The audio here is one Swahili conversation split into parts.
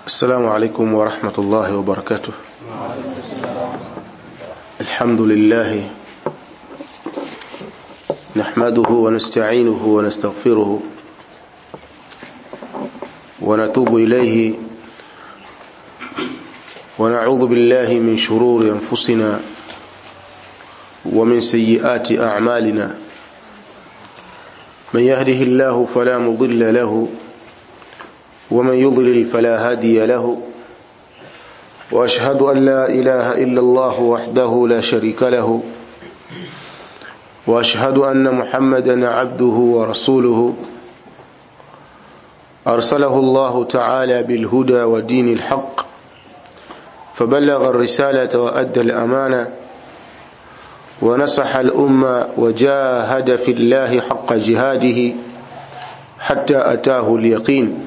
السلام عليكم ورحمة الله وبركاته الحمد لله نحمده ونستعينه ونستغفره ونتوب إليه ونعوذ بالله من شرور أنفسنا ومن سيئات أعمالنا من يهده الله فلا مضل له ومن يضلل فلا هادي له واشهد ان لا اله الا الله وحده لا شريك له واشهد ان محمدا عبده ورسوله ارسله الله تعالى بالهدى ودين الحق فبلغ الرساله وادى الامانه ونصح الامه وجاهد في الله حق جهاده حتى اتاه اليقين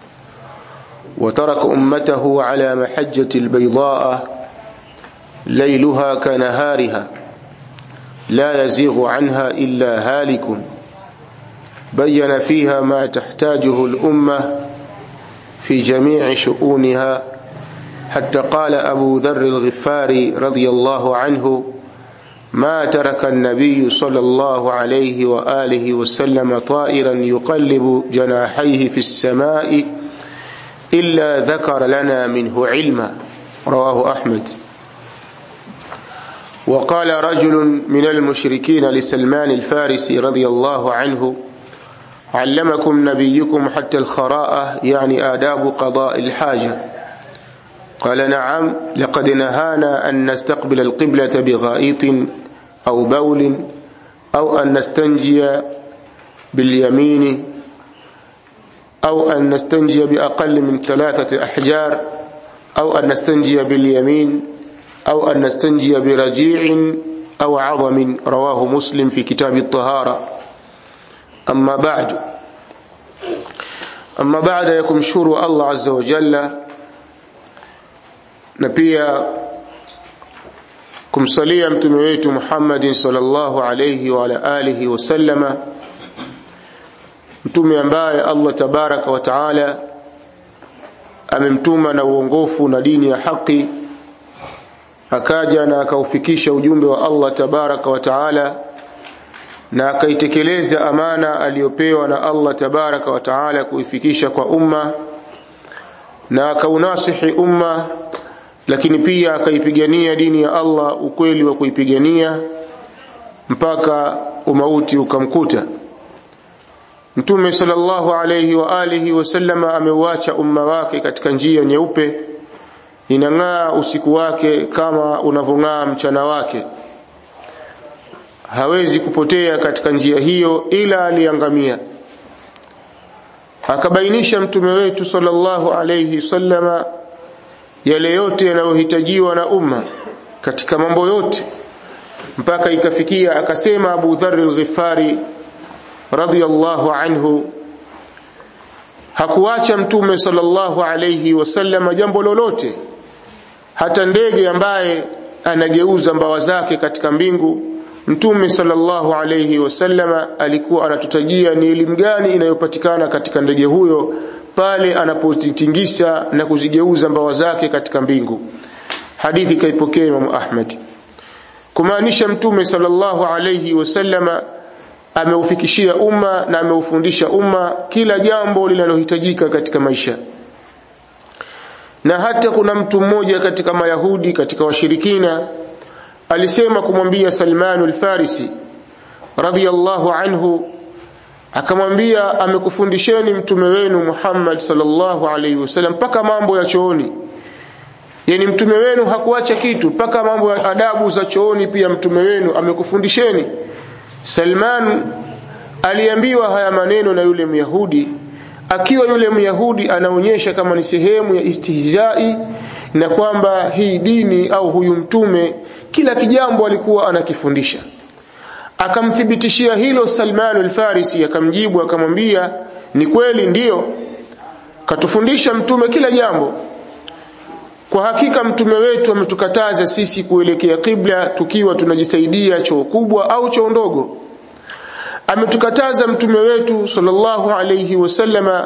وترك أمته على محجة البيضاء ليلها كنهارها لا يزيغ عنها إلا هالك بين فيها ما تحتاجه الأمة في جميع شؤونها حتى قال أبو ذر الغفاري رضي الله عنه ما ترك النبي صلى الله عليه وآله وسلم طائرا يقلب جناحيه في السماء إلا ذكر لنا منه علما رواه أحمد وقال رجل من المشركين لسلمان الفارسي رضي الله عنه علمكم نبيكم حتى الخراءة يعني آداب قضاء الحاجة قال نعم لقد نهانا أن نستقبل القبلة بغائط أو بول أو أن نستنجي باليمين أو أن نستنجي بأقل من ثلاثة أحجار أو أن نستنجي باليمين أو أن نستنجي برجيع أو عظم رواه مسلم في كتاب الطهارة أما بعد أما بعد يكمشور الله عز وجل نبيا kumsalia mtume wetu Muhammadin sallallahu alayhi wa ala alihi wasallama mtume ambaye Allah tabaraka wa taala amemtuma na uongofu na dini ya haki akaja na akaufikisha ujumbe wa Allah tabaraka wa taala na akaitekeleza amana aliyopewa na Allah tabaraka wa taala kuifikisha kwa umma na akaunasihi umma lakini pia akaipigania dini ya Allah ukweli wa kuipigania mpaka umauti ukamkuta Mtume sallallahu alayhi wa alihi wasallama ameuacha umma wake katika njia nyeupe inang'aa usiku wake kama unavong'aa mchana wake hawezi kupotea katika njia hiyo ila aliangamia akabainisha mtume wetu sallallahu alayhi wasallama yale yote yanayohitajiwa na umma katika mambo yote mpaka ikafikia akasema Abu Dharr al-Ghifari radhiyallahu anhu hakuacha mtume sallallahu alayhi wasallam jambo lolote hata ndege ambaye anageuza mbawa zake katika mbingu mtume sallallahu alayhi wasallam alikuwa anatutajia ni elimu gani inayopatikana katika ndege huyo pale anapozitingisha na kuzigeuza mbawa zake katika mbingu hadithi kaipokea Imam Ahmad kumaanisha mtume sallallahu alayhi wasallama ameufikishia umma na ameufundisha umma kila jambo linalohitajika katika maisha na hata kuna mtu mmoja katika mayahudi katika washirikina alisema kumwambia Salman al-Farisi radhiyallahu anhu akamwambia amekufundisheni mtume wenu Muhammad sallallahu alaihi wasallam mpaka mambo ya chooni yani mtume wenu hakuacha kitu mpaka mambo ya adabu za chooni pia mtume wenu amekufundisheni Salman aliambiwa haya maneno na yule Myahudi akiwa yule Myahudi anaonyesha kama ni sehemu ya istihzai na kwamba hii dini au huyu mtume kila kijambo alikuwa anakifundisha akamthibitishia hilo Salman al-Farisi akamjibu akamwambia ni kweli ndiyo katufundisha mtume kila jambo kwa hakika mtume wetu ametukataza sisi kuelekea kibla tukiwa tunajisaidia choo kubwa au choo ndogo ametukataza mtume wetu sallallahu alayhi wasallama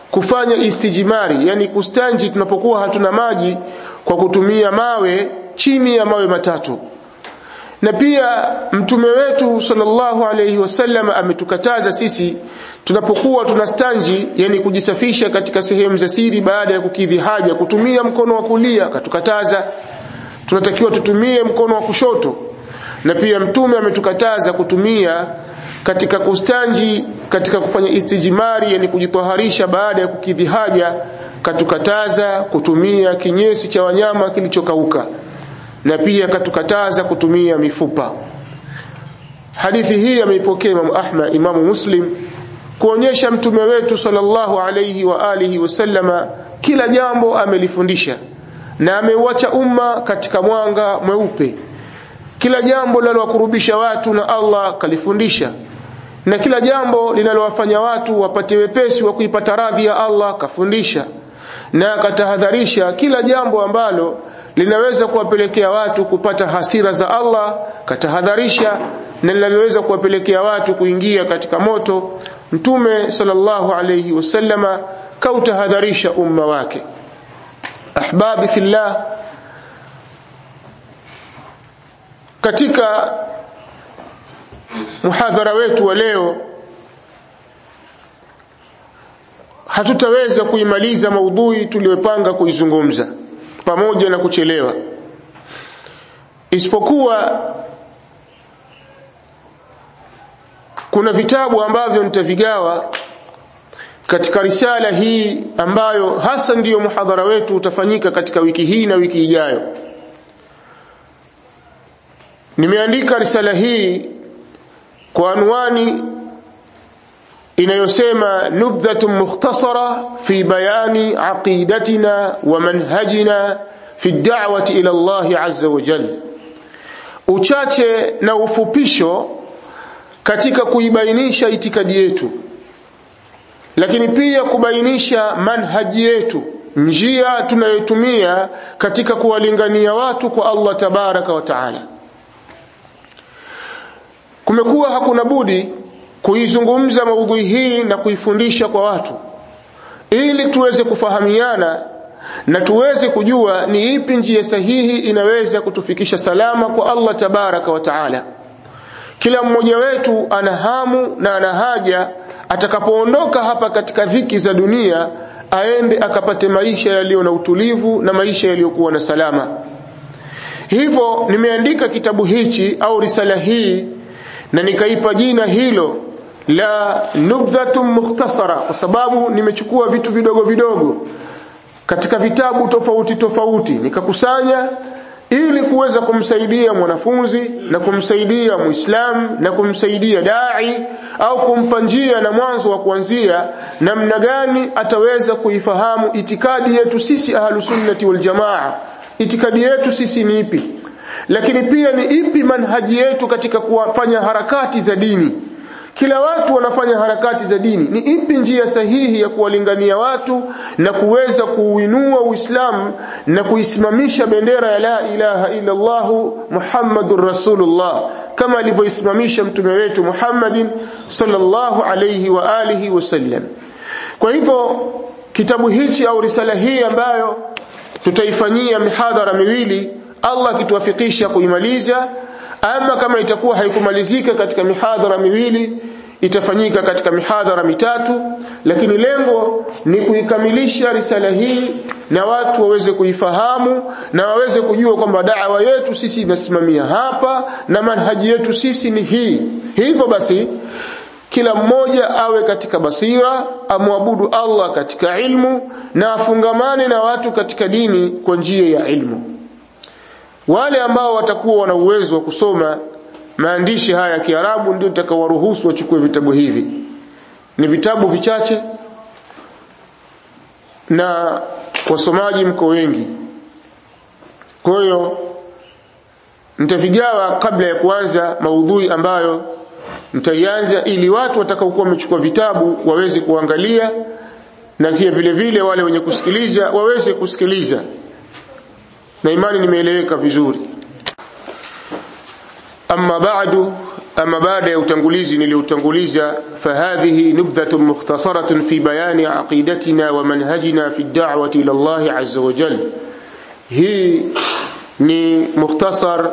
kufanya istijimari yani kustanji tunapokuwa hatuna maji kwa kutumia mawe chini ya mawe matatu na pia mtume wetu sallallahu alayhi wasallam ametukataza sisi tunapokuwa tunastanji yani kujisafisha katika sehemu za siri baada ya kukidhi haja kutumia mkono wa kulia akatukataza tunatakiwa tutumie mkono wa kushoto na pia mtume ametukataza kutumia katika kustanji katika kufanya istijimari yani kujitaharisha baada ya kukidhi haja katukataza kutumia kinyesi cha wanyama kilichokauka na pia katukataza kutumia mifupa hadithi hii ameipokea Imam Ahmad Imam Muslim kuonyesha mtume wetu sallallahu alayhi wa alihi wasallama kila jambo amelifundisha na ameuacha umma katika mwanga mweupe kila jambo linalowakurubisha watu na Allah kalifundisha na kila jambo linalowafanya watu wapate wepesi wa kuipata radhi ya Allah kafundisha na akatahadharisha kila jambo ambalo linaweza kuwapelekea watu kupata hasira za Allah katahadharisha na linaloweza kuwapelekea watu kuingia katika moto mtume sallallahu alayhi wasallama kautahadharisha umma wake ahbabi fillah katika muhadhara wetu wa leo hatutaweza kuimaliza maudhui tuliyopanga kuizungumza pamoja na kuchelewa isipokuwa kuna vitabu ambavyo nitavigawa katika risala hii ambayo hasa ndiyo muhadhara wetu utafanyika katika wiki hii na wiki ijayo nimeandika risala hii kwa anwani inayosema nubdhatun mukhtasara fi bayani aqidatina wa manhajina fi da'wati ila Allah azza wa jalla uchache na ufupisho katika kuibainisha itikadi yetu lakini pia kubainisha manhaji yetu njia tunayotumia katika kuwalingania watu kwa Allah tabaraka wa taala kumekuwa hakuna budi kuizungumza maudhui hii na kuifundisha kwa watu ili tuweze kufahamiana na tuweze kujua ni ipi njia sahihi inaweza kutufikisha salama kwa Allah tabaraka wa taala kila mmoja wetu ana hamu na ana haja atakapoondoka hapa katika dhiki za dunia aende akapate maisha yaliyo na utulivu na maisha yaliyokuwa na salama hivyo nimeandika kitabu hichi au risala hii na nikaipa jina hilo la nubdhatun mukhtasara kwa sababu nimechukua vitu vidogo vidogo katika vitabu tofauti tofauti nikakusanya ili kuweza kumsaidia mwanafunzi na kumsaidia muislamu na kumsaidia dai au kumpa njia na mwanzo wa kuanzia namna gani ataweza kuifahamu itikadi yetu sisi ahlusunnati waljamaa itikadi yetu sisi ni ipi lakini pia ni ipi manhaji yetu katika kuwafanya harakati za dini kila watu wanafanya harakati za dini ni ipi njia sahihi ya kuwalingania watu na kuweza kuuinua uislamu na kuisimamisha bendera ya la ilaha illa Allah Muhammadur Rasulullah kama alivyoisimamisha mtume wetu Muhammadin sallallahu alayhi wa alihi wasallam kwa hivyo kitabu hichi au risala hii ambayo tutaifanyia mihadhara miwili Allah akituwafikisha kuimaliza ama kama itakuwa haikumalizika katika mihadhara miwili itafanyika katika mihadhara mitatu lakini lengo ni kuikamilisha risala hii na watu waweze kuifahamu na waweze kujua kwamba da'wa yetu sisi inasimamia hapa na manhaji yetu sisi ni hii hivyo basi kila mmoja awe katika basira amwabudu Allah katika ilmu na afungamane na watu katika dini kwa njia ya ilmu wale ambao watakuwa wana uwezo wa kusoma maandishi haya ya Kiarabu ndio nitakawaruhusu wachukue vitabu hivi ni vitabu vichache na wasomaji mko wengi kwa hiyo nitavigawa kabla ya kuanza maudhui ambayo nitaianza ili watu watakaokuwa wamechukua vitabu waweze kuangalia na pia vile vile wale wenye kusikiliza waweze kusikiliza na imani nimeeleweka vizuri amma ba'du أما بعد utangulizi niliutanguliza فهذه نبذة مختصرة في بيان عقيدتنا ومنهجنا في الدعوة إلى الله عز وجل hii ni mukhtasar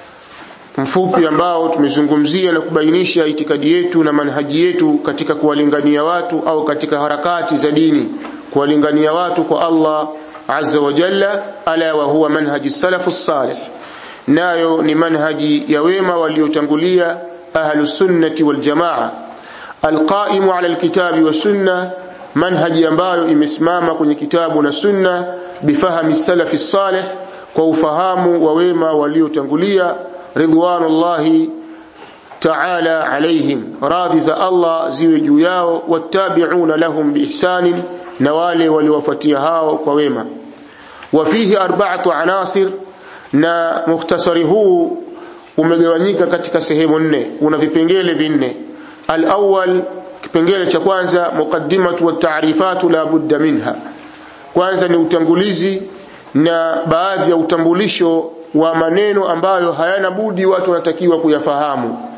mfupi ambao tumezungumzia na kubainisha itikadi yetu na manhaji yetu katika kuwalingania watu au katika harakati za dini kuwalingania watu kwa Allah azza wa jalla ala wa huwa manhaji salafu salih nayo ni manhaji ya wema waliotangulia ahlu sunnati wal jamaa alqaimu ala alkitabi wa sunna manhaji ambayo imesimama kwenye kitabu na sunna bifahami salafi salih kwa ufahamu wa wema waliotangulia ridwanullahi ta'ala alaihim radhi za Allah ziwe juu yao wattabi'una lahum biihsanin na wale waliowafuatia hao kwa wema wafihi arba'atu anasir na mukhtasari huu umegawanyika katika sehemu nne una vipengele vinne al-awwal kipengele cha kwanza muqaddimatu wa ta'rifatu la budda minha kwanza ni utangulizi na baadhi ya utambulisho wa maneno ambayo hayana budi watu wanatakiwa kuyafahamu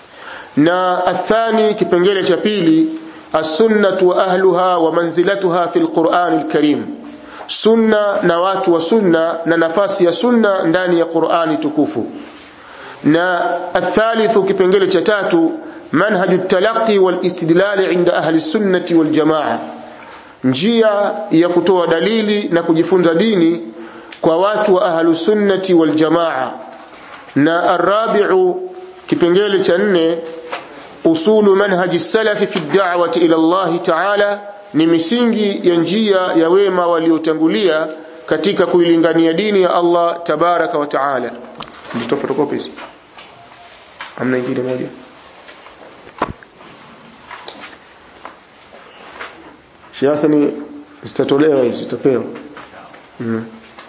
na athani kipengele cha pili as-sunnatu wa ahluha wa manzilatuha fil Qur'an al-Karim sunna na watu wa sunna na nafasi ya sunna ndani ya Qur'ani tukufu na athalithu kipengele cha tatu manhaju talaqi wal istidlal inda ahli sunnati wal jamaa njia ya kutoa dalili na kujifunza dini kwa watu wa ahlu sunnati wal jamaa na arabi'u kipengele cha nne usulu manhaji salafi fi da'wati ila Allah ta'ala ni misingi ya njia ya wema waliotangulia katika kuilingania dini ya Allah tabaraka wa taala ndio photocopy amna ingine moja siasa ni zitatolewa hizi zitapewa mm.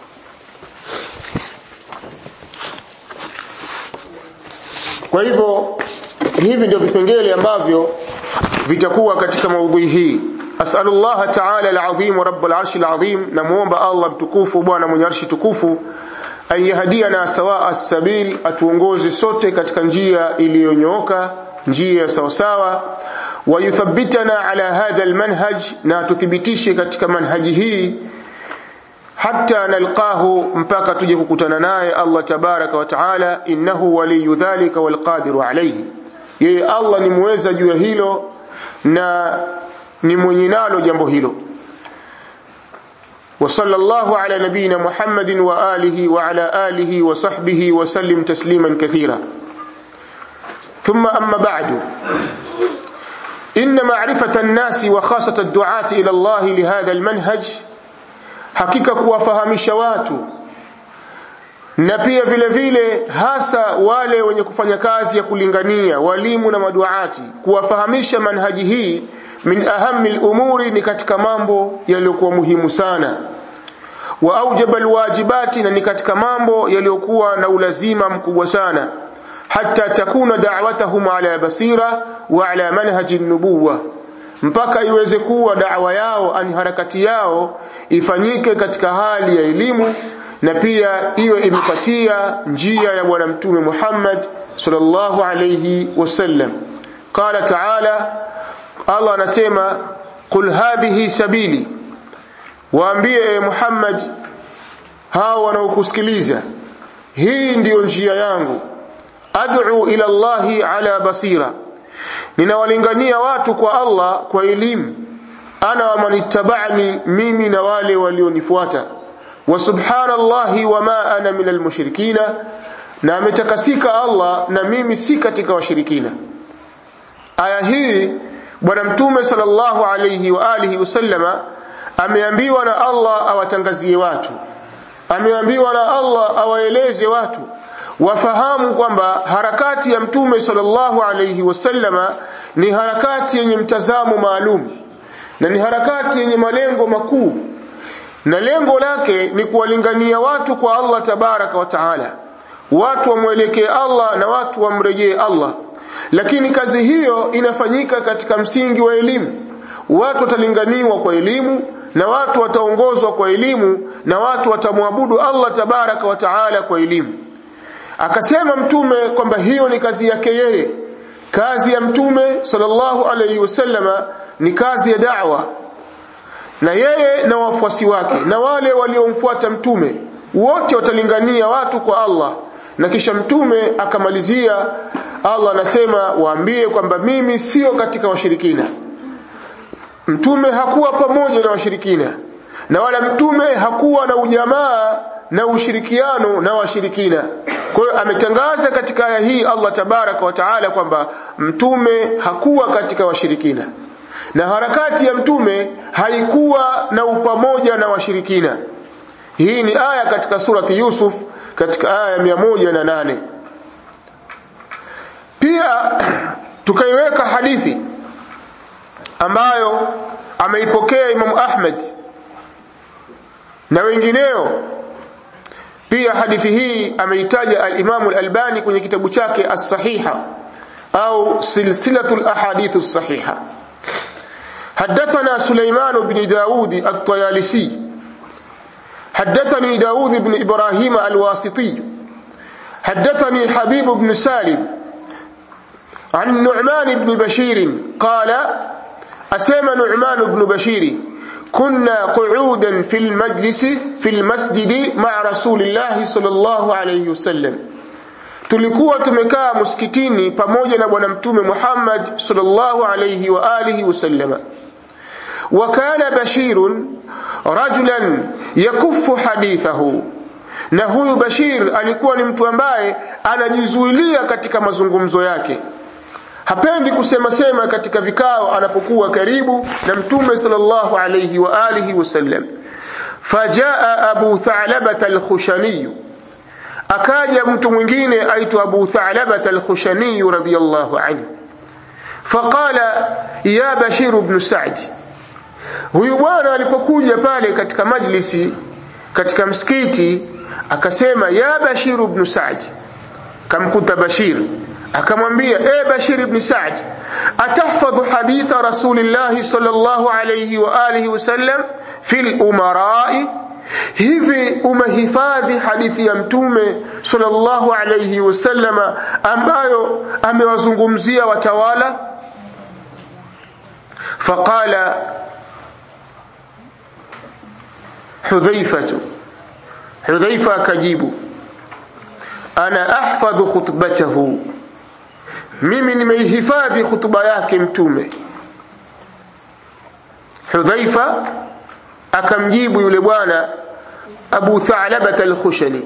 kwa hivyo hivi ndio vipengele ambavyo vitakuwa katika maudhui hii as'alullah ta'ala al-azim rabb al-arsh al-azim namuomba Allah mtukufu bwana mwenye arshi tukufu ayahdiana sawa as-sabil atuongoze sote katika njia iliyonyooka njia sawa sawa wayuthabbitana ala hadha al-manhaj na tuthibitishe katika manhaji hii hatta nalqahu mpaka tuje kukutana naye Allah tabaraka wa taala innahu waliyu dhalika wal qadiru alayhi yeye Allah ni muweza juu ya hilo na ni mwenye nalo jambo hilo وصلى الله على نبينا محمد وآله وعلى آله وصحبه وسلم تسليما كثيرا ثم أما بعد إن معرفة الناس وخاصة الدعاة إلى الله لهذا المنهج hakika kuwafahamisha watu na pia vile vile hasa wale wenye kufanya kazi ya kulingania walimu na maduati kuwafahamisha manhaji hii min ahami lumuri ni katika mambo yaliyokuwa muhimu sana wa aujaba alwajibati na ni katika mambo yaliyokuwa na ulazima mkubwa sana hatta takuna da'watahum ala basira wa ala manhaji nubuwa mpaka iweze kuwa da'wa yao ani harakati yao ifanyike katika hali ya elimu na pia iwe imepatia njia ya bwana mtume Muhammad sallallahu alayhi wasallam qala ta'ala Allah anasema qul hadhihi sabili waambie Muhammad hao wanaokusikiliza hii ndiyo njia yangu ad'u ila Allahi ala basira ninawalingania watu kwa Allah kwa elimu ana wa manittaba'ani mimi na wale walionifuata wa subhanallahi wama ana minal mushrikina na ametakasika Allah na mimi si katika washirikina aya hii bwana mtume sallallahu alayhi wa alihi wasallama ameambiwa na Allah awatangazie watu ameambiwa na Allah awaeleze watu wafahamu kwamba harakati ya mtume sallallahu alayhi wasallama ni harakati yenye mtazamo maalum na ni harakati yenye malengo makuu na lengo lake ni kuwalingania watu kwa Allah tabaraka wa taala watu wamwelekee Allah na watu wamrejee Allah lakini kazi hiyo inafanyika katika msingi wa elimu watu watalinganiwa kwa elimu na watu wataongozwa kwa elimu na watu watamwabudu Allah tabaraka wa taala kwa elimu akasema mtume kwamba hiyo ni kazi yake yeye kazi ya mtume sallallahu alayhi wasallama ni kazi ya da'wa na yeye na wafuasi wake na wale waliomfuata mtume wote watalingania watu kwa Allah na kisha mtume akamalizia Allah anasema waambie kwamba mimi sio katika washirikina mtume hakuwa pamoja na washirikina na wala mtume hakuwa na ujamaa na ushirikiano na washirikina kwa hiyo ametangaza katika aya hii Allah tabaraka wa taala kwamba mtume hakuwa katika washirikina na harakati ya mtume haikuwa na upamoja na washirikina hii ni aya katika surati Yusuf katika aya ya moja na nane pia tukaiweka hadithi ambayo ameipokea Imam Ahmad na wengineo pia hadithi hii ameitaja al-Imam al-Albani kwenye kitabu chake as-Sahiha au silsilatul ahadith as-sahiha حدثنا سليمان بن داود الطيالسي حدثني داود بن إبراهيم الواسطي حدثني حبيب بن سالم عن نعمان بن بشير قال أسام نعمان بن بشير كنا قعودا في المجلس في المسجد مع رسول الله صلى الله عليه وسلم tulikuwa tumekaa msikitini pamoja na bwana mtume Muhammad sallallahu alayhi wa alihi wasallama wa kana bashirun rajulan yakuffu hadithahu na huyu Bashir alikuwa ni mtu ambaye anajizuilia katika mazungumzo yake hapendi kusema sema katika vikao anapokuwa karibu na mtume sallallahu alayhi wa alihi wasallam fajaa abu tha'labah al-khushani akaja mtu mwingine aitwa abu tha'labah al-khushani radiyallahu anhu faqala ya bashir ibn sa'd huyu bwana alipokuja pale katika majlisi katika msikiti akasema ya bashir ibn sa'd kamkuta bashir akamwambia e bashir ibn sa'd atahfadhu haditha rasulillah sallallahu alayhi wa alihi wasallam fil umara'i hivi umehifadhi hadithi ya mtume sallallahu alayhi wasallama ambayo amewazungumzia watawala faqala hudhaifatu hudhaifa akajibu ana ahfadhu khutbatahu mimi nimeihifadhi hutuba yake mtume hudhaifa akamjibu yule bwana abu tha'labat al-khushani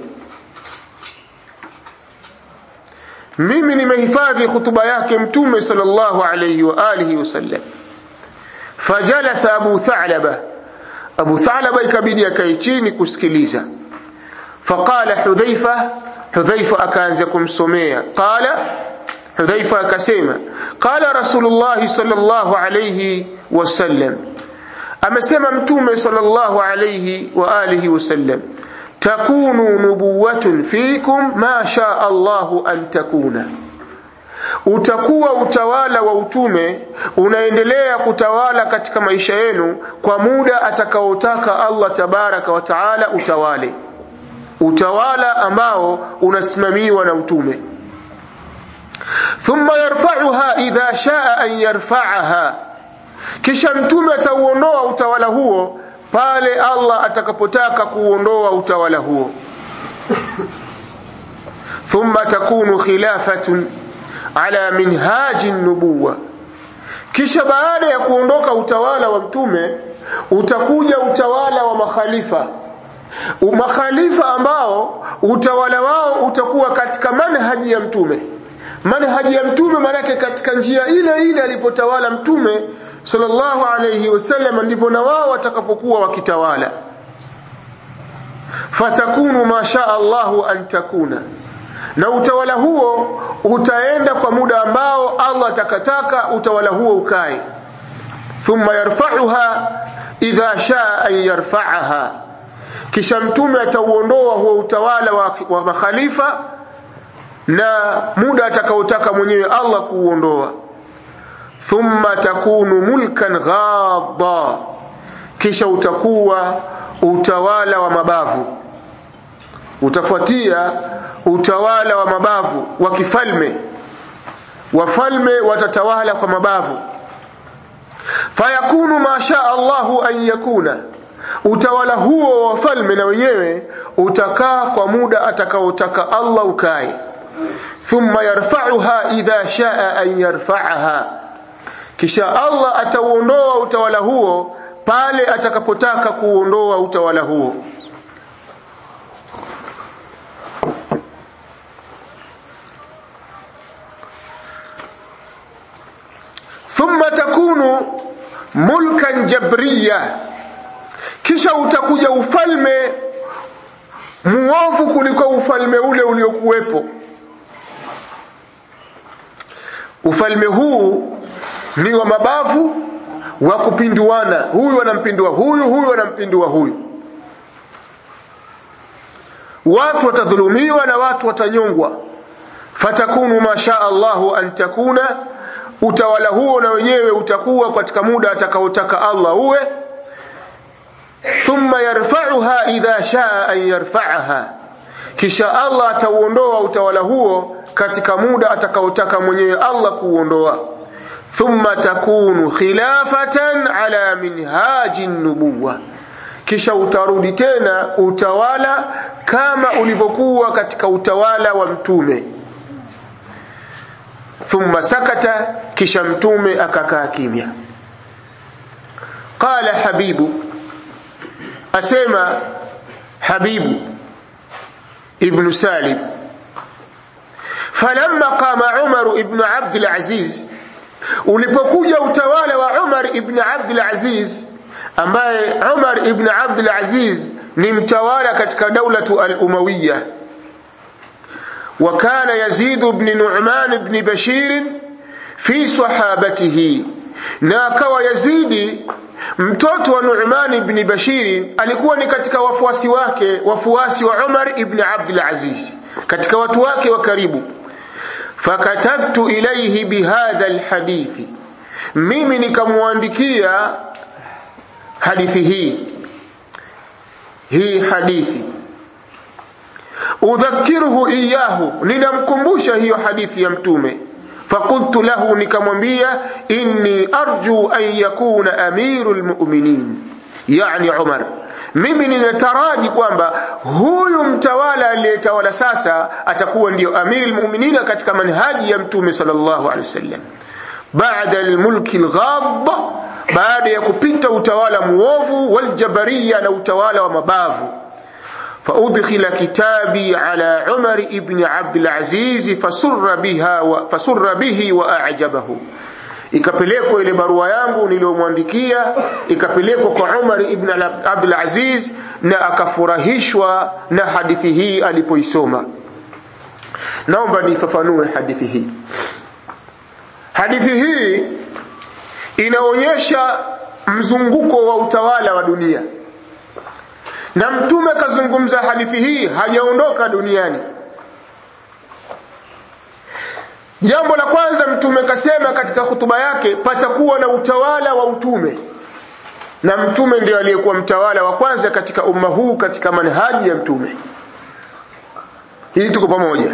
mimi nimehifadhi hutuba yake mtume sallallahu alayhi wa alihi wasallam fajalasa abu tha'laba abu tha'laba ikabidi akae chini kusikiliza faqala hudhaifa hudhaifa akaanza kumsomea qala hudhaifa akasema qala rasulullah sallallahu alayhi wasallam amesema mtume sallallahu alayhi wa alihi wasallam takunu nubuwatun fikum ma shaa Allahu an takuna utakuwa utawala wa utume unaendelea kutawala katika maisha yenu kwa muda atakaotaka Allah tabaraka wa taala utawale utawala ambao unasimamiwa na utume thumma yarfa'uha idha shaa an yarfa'aha kisha mtume atauondoa utawala huo pale Allah atakapotaka kuondoa utawala huo thumma takunu khilafatun ala minhaji nubuwa kisha baada ya kuondoka utawala wa mtume utakuja utawala wa makhalifa makhalifa ambao utawala wao utakuwa katika manhaji ya mtume manhaji ya mtume manake katika njia ile ile alipotawala mtume sallallahu alayhi wasallam ndipo na wao watakapokuwa wakitawala fatakunu ma shaa Allahu an takuna na utawala huo utaenda kwa muda ambao Allah atakataka utawala huo ukae thumma yarfa'uha idha shaa an yarfa'aha kisha mtume atauondoa huo utawala wa, wa makhalifa na muda atakaotaka mwenyewe Allah kuuondoa thumma takunu mulkan ghadha kisha utakuwa utawala wa mabavu utafuatia utawala wa mabavu wa kifalme wafalme watatawala kwa mabavu fayakunu ma shaa Allahu an yakuna utawala huo wa wafalme na wenyewe utakaa kwa muda atakaotaka Allah ukae thumma yarfa'uha idha shaa an yarfa'aha kisha Allah atauondoa utawala huo pale atakapotaka kuondoa utawala huo thumma takunu mulkan jabriya kisha utakuja ufalme muovu kuliko ufalme ule uliokuwepo ufalme huu ni wa mabavu wa kupinduana huyu anampindua huyu huyu anampindua huyu watu watadhulumiwa na watu watanyongwa fatakunu ma shaa Allahu an takuna utawala huo na wenyewe utakuwa katika muda atakaotaka Allah uwe thumma yarfa'uha idha shaa an yarfa'aha kisha Allah atauondoa utawala huo katika muda atakaotaka mwenyewe Allah kuuondoa thumma takunu khilafatan ala minhaji nubuwa kisha utarudi tena utawala kama ulivyokuwa katika utawala wa mtume thumma sakata kisha mtume akakaa kimya qala habibu asema habibu ibn salim falamma qama umar ibn abd al-aziz ulipokuja utawala wa umar ibn abd al-aziz ambaye umar ibn abd al-aziz ni mtawala katika daulatu al-umawiyya وكان يزيد بن نعمان بن بشير في صحابته na akawa Yazidi mtoto wa Nu'man ibn Bashir alikuwa ni katika wafuasi wake wafuasi wa Umar ibn Abdul Aziz katika watu wake wa karibu fakatabtu ilayhi bihadha alhadithi mimi nikamwandikia hadithi hii hii hadithi udhakiruhu iyahu ninamkumbusha hiyo hadithi ya mtume فقلت له nikamwambia inni arju an yakuna amirul mu'minin yani Umar mimi ninataraji kwamba huyu mtawala aliyetawala sasa atakuwa ndio amirul mu'minin katika manhaji ya mtume sallallahu alaihi wasallam baada almulki alghab baada ya kupita utawala muovu waljabariya na utawala wa mabavu فأدخل كتابي على عمر ابن عبد العزيز فسر بها و... فسر به وأعجبه ikapelekwa ile barua yangu niliyomwandikia ikapelekwa kwa Umar ibn Abdul Aziz na akafurahishwa na hadithi hii alipoisoma naomba nifafanue hadithi hii hadithi hii inaonyesha mzunguko wa utawala wa dunia na mtume kazungumza hadithi hii hajaondoka duniani jambo la kwanza mtume kasema katika hutuba yake patakuwa na utawala wa utume na mtume ndio aliyekuwa mtawala wa kwanza katika umma huu katika manhaji ya mtume hii tuko pamoja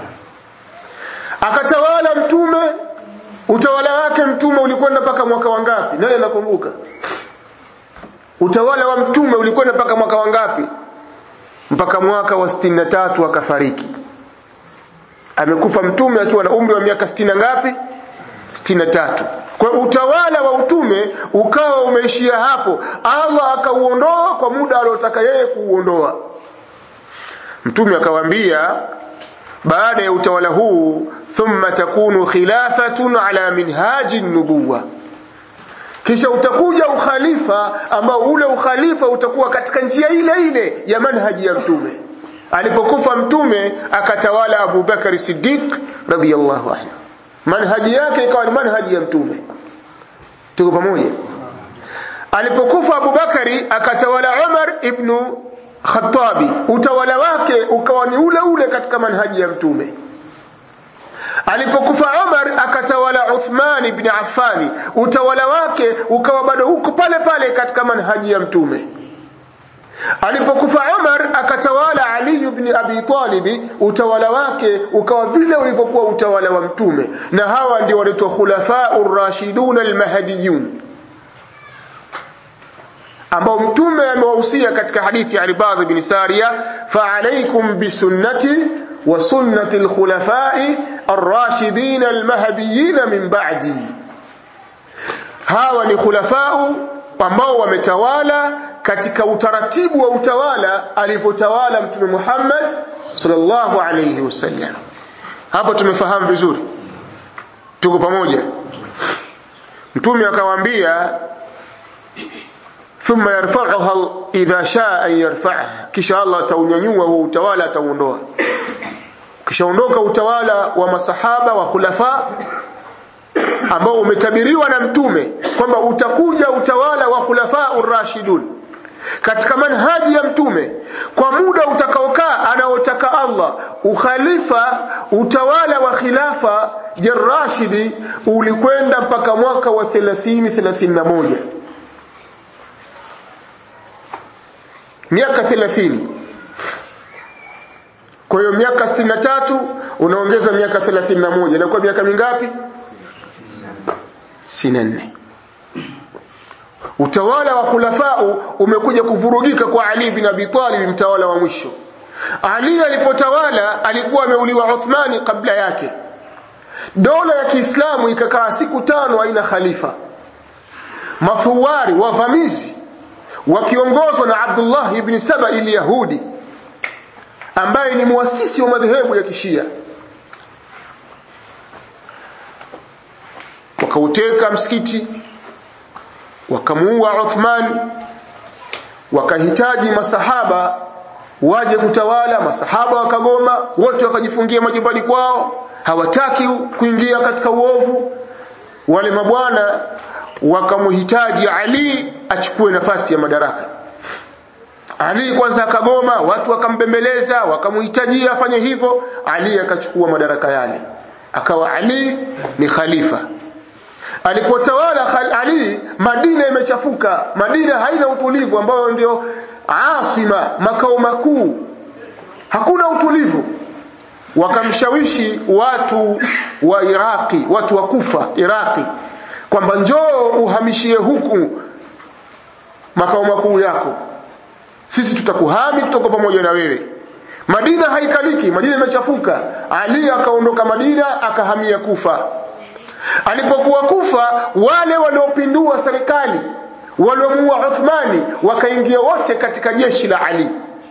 akatawala mtume utawala wake mtume ulikwenda mpaka mwaka wangapi nani anakumbuka utawala wa mtume ulikwenda mpaka mwaka wangapi mpaka mwaka wa 63 akafariki amekufa mtume akiwa na umri wa miaka 60 ngapi 63 kwa utawala wa utume ukawa umeishia hapo Allah akauondoa kwa muda aliotaka yeye kuuondoa mtume akawaambia baada ya utawala huu thumma takunu khilafatun ala minhaji nubuwa kisha utakuja ukhalifa ambao ule ukhalifa utakuwa katika njia ile ile ya manhaji ya mtume alipokufa mtume akatawala Abu Bakari Siddiq radhiyallahu anhu manhaji yake ikawa ni manhaji ya mtume tuko pamoja alipokufa Abu Bakari akatawala Umar ibn Khattabi utawala wake ukawa ni ule ule katika manhaji ya mtume alipokufa Umar akatawala Uthman ibn Affan utawala wake ukawa bado huko pale pale katika manhaji ya mtume alipokufa Umar akatawala Ali ibn ibn Abi Talib utawala wake ukawa vile ulivyokuwa utawala wa mtume na hawa ndio wanaitwa khulafa'ur rashidun al-mahdiyun ambao mtume amewahusia katika hadithi ya Ibadh bin Sariya fa alaykum bisunnati wa sunnati al-khulafa'i ar-rashidin al-mahdiyyin min ba'di hawa ni khulafa'u ambao wametawala katika utaratibu wa utawala alipotawala mtume Muhammad sallallahu alayhi wasallam hapo tumefahamu vizuri tuko pamoja mtume akawaambia thumma yarfa'uha idha shaa an yarfa'ha kisha Allah ataunyanyua huo utawala atauondoa kisha ondoka utawala wa masahaba wa khulafa ambao umetabiriwa na mtume kwamba utakuja utawala wa khulafa urashidun katika manhaji ya mtume kwa muda utakaokaa anaotaka Allah ukhalifa utawala wa khilafa ya Rashidi ulikwenda mpaka mwaka wa 30 31 miaka 30 kwa hiyo miaka 63 unaongeza miaka 31 inakuwa miaka mingapi 64 utawala wa khulafau umekuja kuvurugika kwa Ali bin Abi Talib mtawala wa mwisho Ali alipotawala alikuwa ameuliwa Uthmani kabla yake dola ya Kiislamu ikakaa siku tano haina khalifa mafuwari wavamizi wakiongozwa na Abdullah ibn Saba ili Yahudi ambaye ni muasisi wa madhehebu ya Kishia wakauteka msikiti wakamuua Uthman wakahitaji masahaba waje kutawala masahaba wakagoma wote wakajifungia majumbani kwao hawataki kuingia katika uovu wale mabwana wakamhitaji Ali achukue nafasi ya madaraka Ali kwanza akagoma watu wakambembeleza wakamhitajia afanye hivyo Ali akachukua madaraka yale akawa Ali ni khalifa alipotawala Ali Madina imechafuka Madina haina utulivu ambayo ndio asima makao makuu hakuna utulivu wakamshawishi watu wa Iraki watu wa Kufa Iraki kwamba njoo uhamishie huku makao makuu yako sisi tutakuhami tutakuwa pamoja na wewe Madina haikaliki Madina imechafuka Ali akaondoka Madina akahamia Kufa alipokuwa Kufa wale waliopindua serikali waliomuua Uthmani wakaingia wote katika jeshi la Ali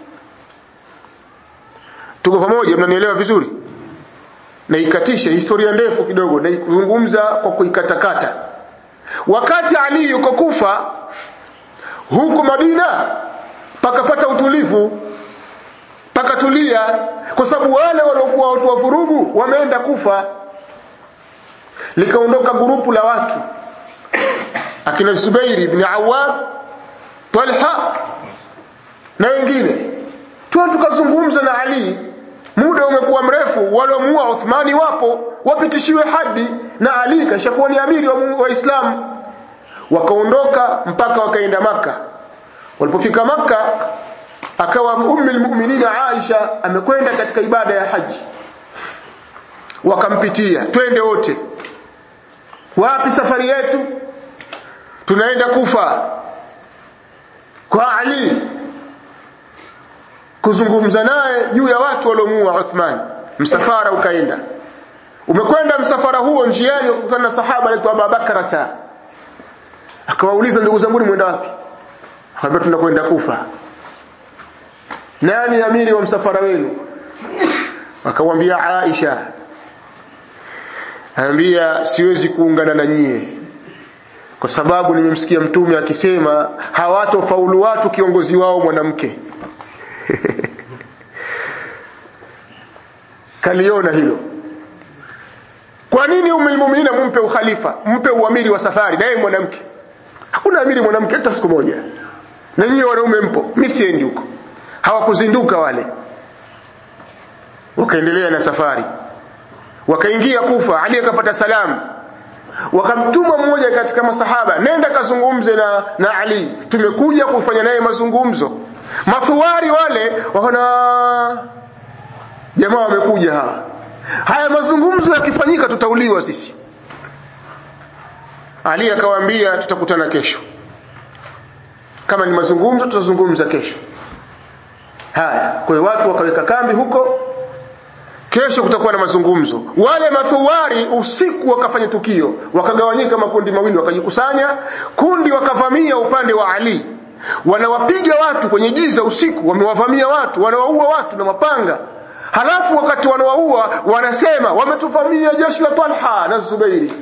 tuko pamoja mnanielewa vizuri na ikatisha historia ndefu kidogo na kuzungumza kwa kuikatakata wakati Ali yuko Kufa huku Madina pakapata utulivu pakatulia kwa sababu wale waliokuwa watu wa vurugu wameenda Kufa likaondoka grupu la watu akina Zubairi ibn Awwam Talha na wengine tu tukazungumza na Ali muda umekuwa mrefu waliomuua Uthmani wapo wapitishiwe hadi na Ali kashakuwa ni amiri wa Waislamu wakaondoka mpaka wakaenda maka walipofika maka akawa ummi almu'minina Aisha amekwenda katika ibada ya haji wakampitia twende wote wapi safari yetu tunaenda kufa kwa Ali kuzungumza naye juu ya watu waliomuua Uthman msafara ukaenda umekwenda msafara huo njiani ukutana na sahaba anaitwa Abu Bakrata akawauliza ndugu zangu mwenda wapi akamwambia tunakwenda kufa nani amiri wa msafara wenu akamwambia Aisha anambia siwezi kuungana na nyie kwa sababu nimemsikia mtume akisema hawatofaulu watu kiongozi wao mwanamke kaliona hilo kwa nini umul mu'minina mumpe ukhalifa mpe uamiri wa safari naye mwanamke hakuna amiri mwanamke hata siku moja na nyinyi wanaume mpo mimi siendi huko hawakuzinduka wale wakaendelea na safari wakaingia kufa ali akapata salamu wakamtuma mmoja katika masahaba nenda kazungumze na na Ali tumekuja kufanya naye mazungumzo mafuwari wale wana jamaa wamekuja hawa haya mazungumzo yakifanyika tutauliwa sisi Ali akawaambia tutakutana kesho kama ni mazungumzo tutazungumza kesho haya kwa hiyo watu wakaweka kambi huko kesho kutakuwa na mazungumzo wale mathuwari usiku wakafanya tukio wakagawanyika makundi mawili wakajikusanya kundi wakavamia upande wa Ali wanawapiga watu kwenye giza usiku wamewavamia watu wanawaua watu na mapanga halafu wakati wanawaua wanasema wametuvamia jeshi la Talha na Zubairi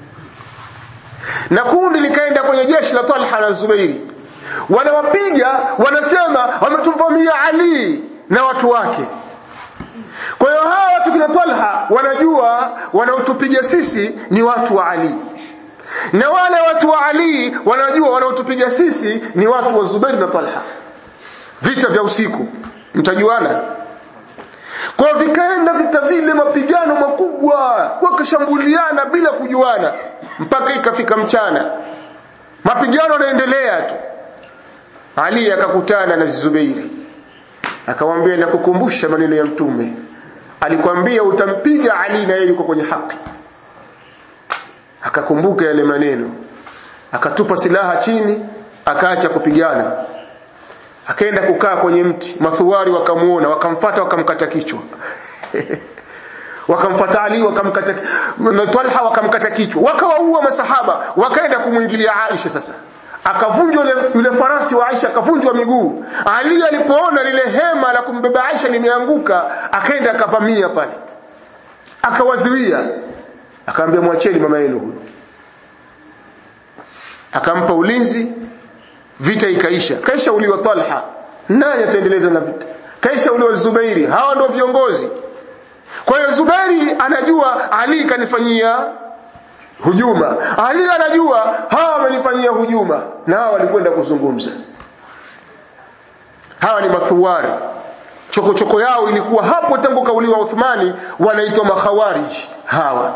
na kundi likaenda kwenye jeshi la Talha na Zubairi wanawapiga wanasema wametuvamia Ali na watu wake kwa hiyo hawa watu kina Talha wanajua wanaotupiga sisi ni watu wa Ali na wale watu wa Ali wanajua wanaotupiga sisi ni watu wa Zubair na Talha vita vya usiku mtajuana kwa vikaenda vita vile mapigano makubwa wakashambuliana bila kujuana mpaka ikafika mchana mapigano yanaendelea tu Ali akakutana na Zubairi akamwambia nakukumbusha maneno ya mtume alikwambia utampiga Ali na yeye yuko kwenye haki akakumbuka yale maneno akatupa silaha chini akaacha kupigana akaenda kukaa kwenye mti mathuwari wakamuona wakamfata wakamkata kichwa wakamfata Ali wakamkata na Talha wakamkata kichwa wakawaua masahaba wakaenda kumwingilia Aisha sasa akavunjwa yule, yule farasi wa Aisha akavunjwa miguu Ali alipoona lile hema la kumbeba Aisha limeanguka akaenda akavamia pale akawazuia akamwambia mwacheni mama yenu huyu akampa ulinzi vita ikaisha kaisha uliwa Talha nani ataendeleza na vita kaisha uliwa Zubairi hawa ndio viongozi kwa hiyo Zubairi anajua Ali kanifanyia hujuma Ali anajua hawa wamenifanyia hujuma na hawa walikwenda kuzungumza hawa ni mathuwari chokochoko yao ilikuwa hapo tangu kauliwa Uthmani wanaitwa makhawarij hawa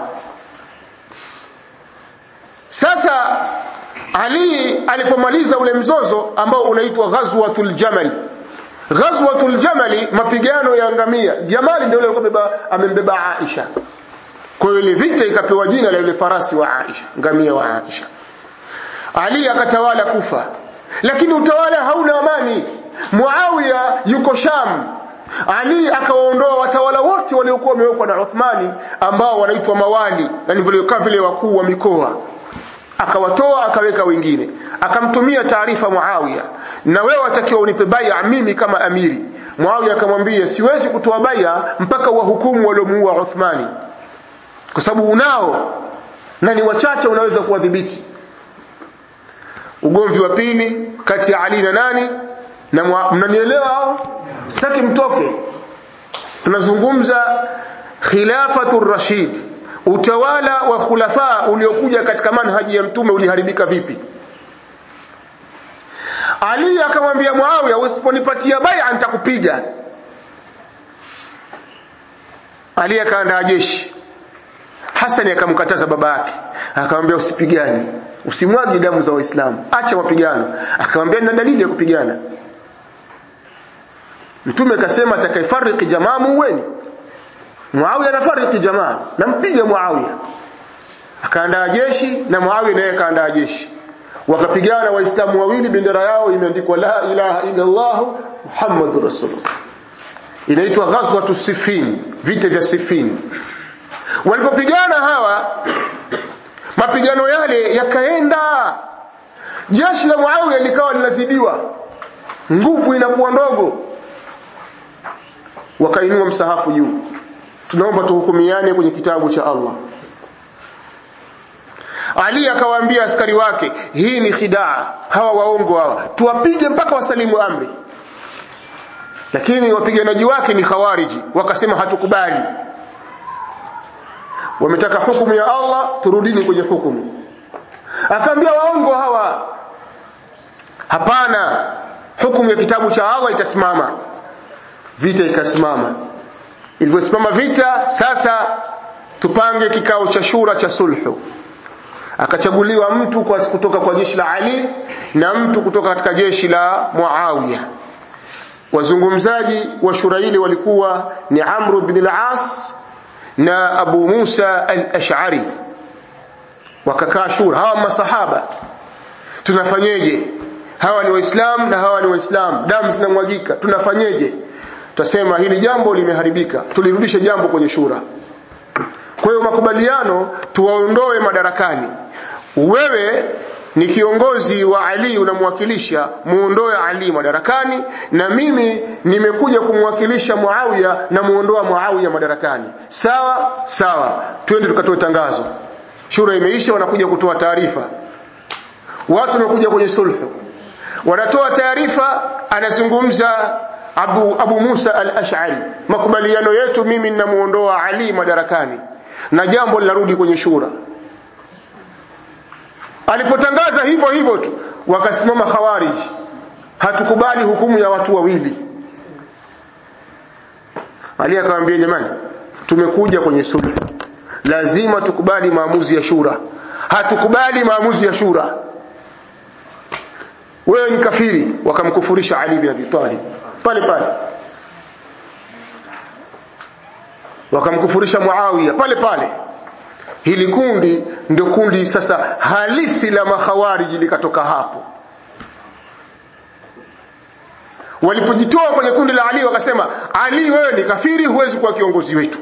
sasa Ali alipomaliza ule mzozo ambao unaitwa Ghazwatul Jamal Ghazwatul Jamal mapigano ya ngamia Jamali ndio yule alikuwa amembeba Aisha kwa hiyo ile vita ikapewa jina la yule farasi wa Aisha ngamia wa Aisha Ali akatawala Kufa lakini utawala hauna amani Muawiya yuko Sham ali akawaondoa watawala wote waliokuwa wamewekwa na Uthmani ambao wanaitwa mawali yani vile vile wakuu wa mikoa akawatoa akaweka wengine akamtumia taarifa Muawiya na wewe watakiwa unipe baya mimi kama amiri Muawiya akamwambia siwezi kutoa baya mpaka wahukumu waliomuua Uthmani kwa sababu unao na ni wachache unaweza kuwadhibiti ugomvi wa pili kati ya Ali na nani na mnanielewa hao sitaki mtoke tunazungumza khilafatu rashid utawala wa khulafa uliokuja katika manhaji ya mtume uliharibika vipi Ali akamwambia Muawiya usiponipatia bai'a nitakupiga Ali akaandaa jeshi Hasani akamkataza baba yake akamwambia usipigane usimwagi damu za waislamu acha mapigano akamwambia nina dalili ya kupigana Mtume akasema atakayefariki jamaa muweni. Muawiya anafariki jamaa, nampiga Muawiya. Akaandaa jeshi na Muawiya naye akaandaa jeshi. Wakapigana Waislamu wawili, bendera yao imeandikwa la ilaha illa Allah Muhammadur Rasulullah. Inaitwa Ghazwatu Siffin, vita vya Siffin. Walipopigana hawa, mapigano yale yakaenda, jeshi la Muawiya likawa linazidiwa, nguvu inakuwa ndogo wakainua msahafu juu tunaomba tuhukumiane kwenye kitabu cha Allah Ali akawaambia askari wake hii ni khidaa hawa waongo hawa tuwapige mpaka wasalimu amri lakini wapiganaji wake ni khawariji wakasema hatukubali wametaka hukumu ya Allah turudini kwenye hukumu akaambia waongo hawa hapana hukumu ya kitabu cha Allah itasimama vita ikasimama ilivyosimama vita sasa tupange kikao cha shura cha sulhu akachaguliwa mtu kwa kutoka kwa jeshi la Ali na mtu kutoka katika jeshi la Muawiya wazungumzaji wa shura ile walikuwa ni Amr bin al-As na Abu Musa al-Ash'ari wakakaa shura hawa masahaba tunafanyeje hawa ni waislamu na hawa ni waislamu damu zinamwagika tunafanyeje tutasema hili jambo limeharibika tulirudishe jambo kwenye shura kwa hiyo makubaliano tuwaondoe madarakani wewe ni kiongozi wa Ali unamwakilisha muondoe Ali madarakani na mimi nimekuja kumwakilisha Muawiya na muondoa Muawiya madarakani sawa sawa twende tukatoe tangazo shura imeisha wanakuja kutoa taarifa watu wamekuja kwenye sulhu wanatoa taarifa anazungumza Abu, Abu Musa al-Ash'ari makubaliano yetu mimi ninamuondoa Ali madarakani na jambo linarudi kwenye shura alipotangaza hivyo hivyo tu wakasimama khawarij hatukubali hukumu ya watu wawili Ali akamwambia jamani tumekuja kwenye sulhu lazima tukubali maamuzi ya shura hatukubali maamuzi ya shura wewe ni kafiri wakamkufurisha Ali bin Abi Talib pale pale wakamkufurisha Muawiya pale pale hili kundi ndio kundi sasa halisi la makhawariji likatoka hapo walipojitoa kwenye kundi la Ali wakasema Ali wewe ni kafiri huwezi kuwa kiongozi wetu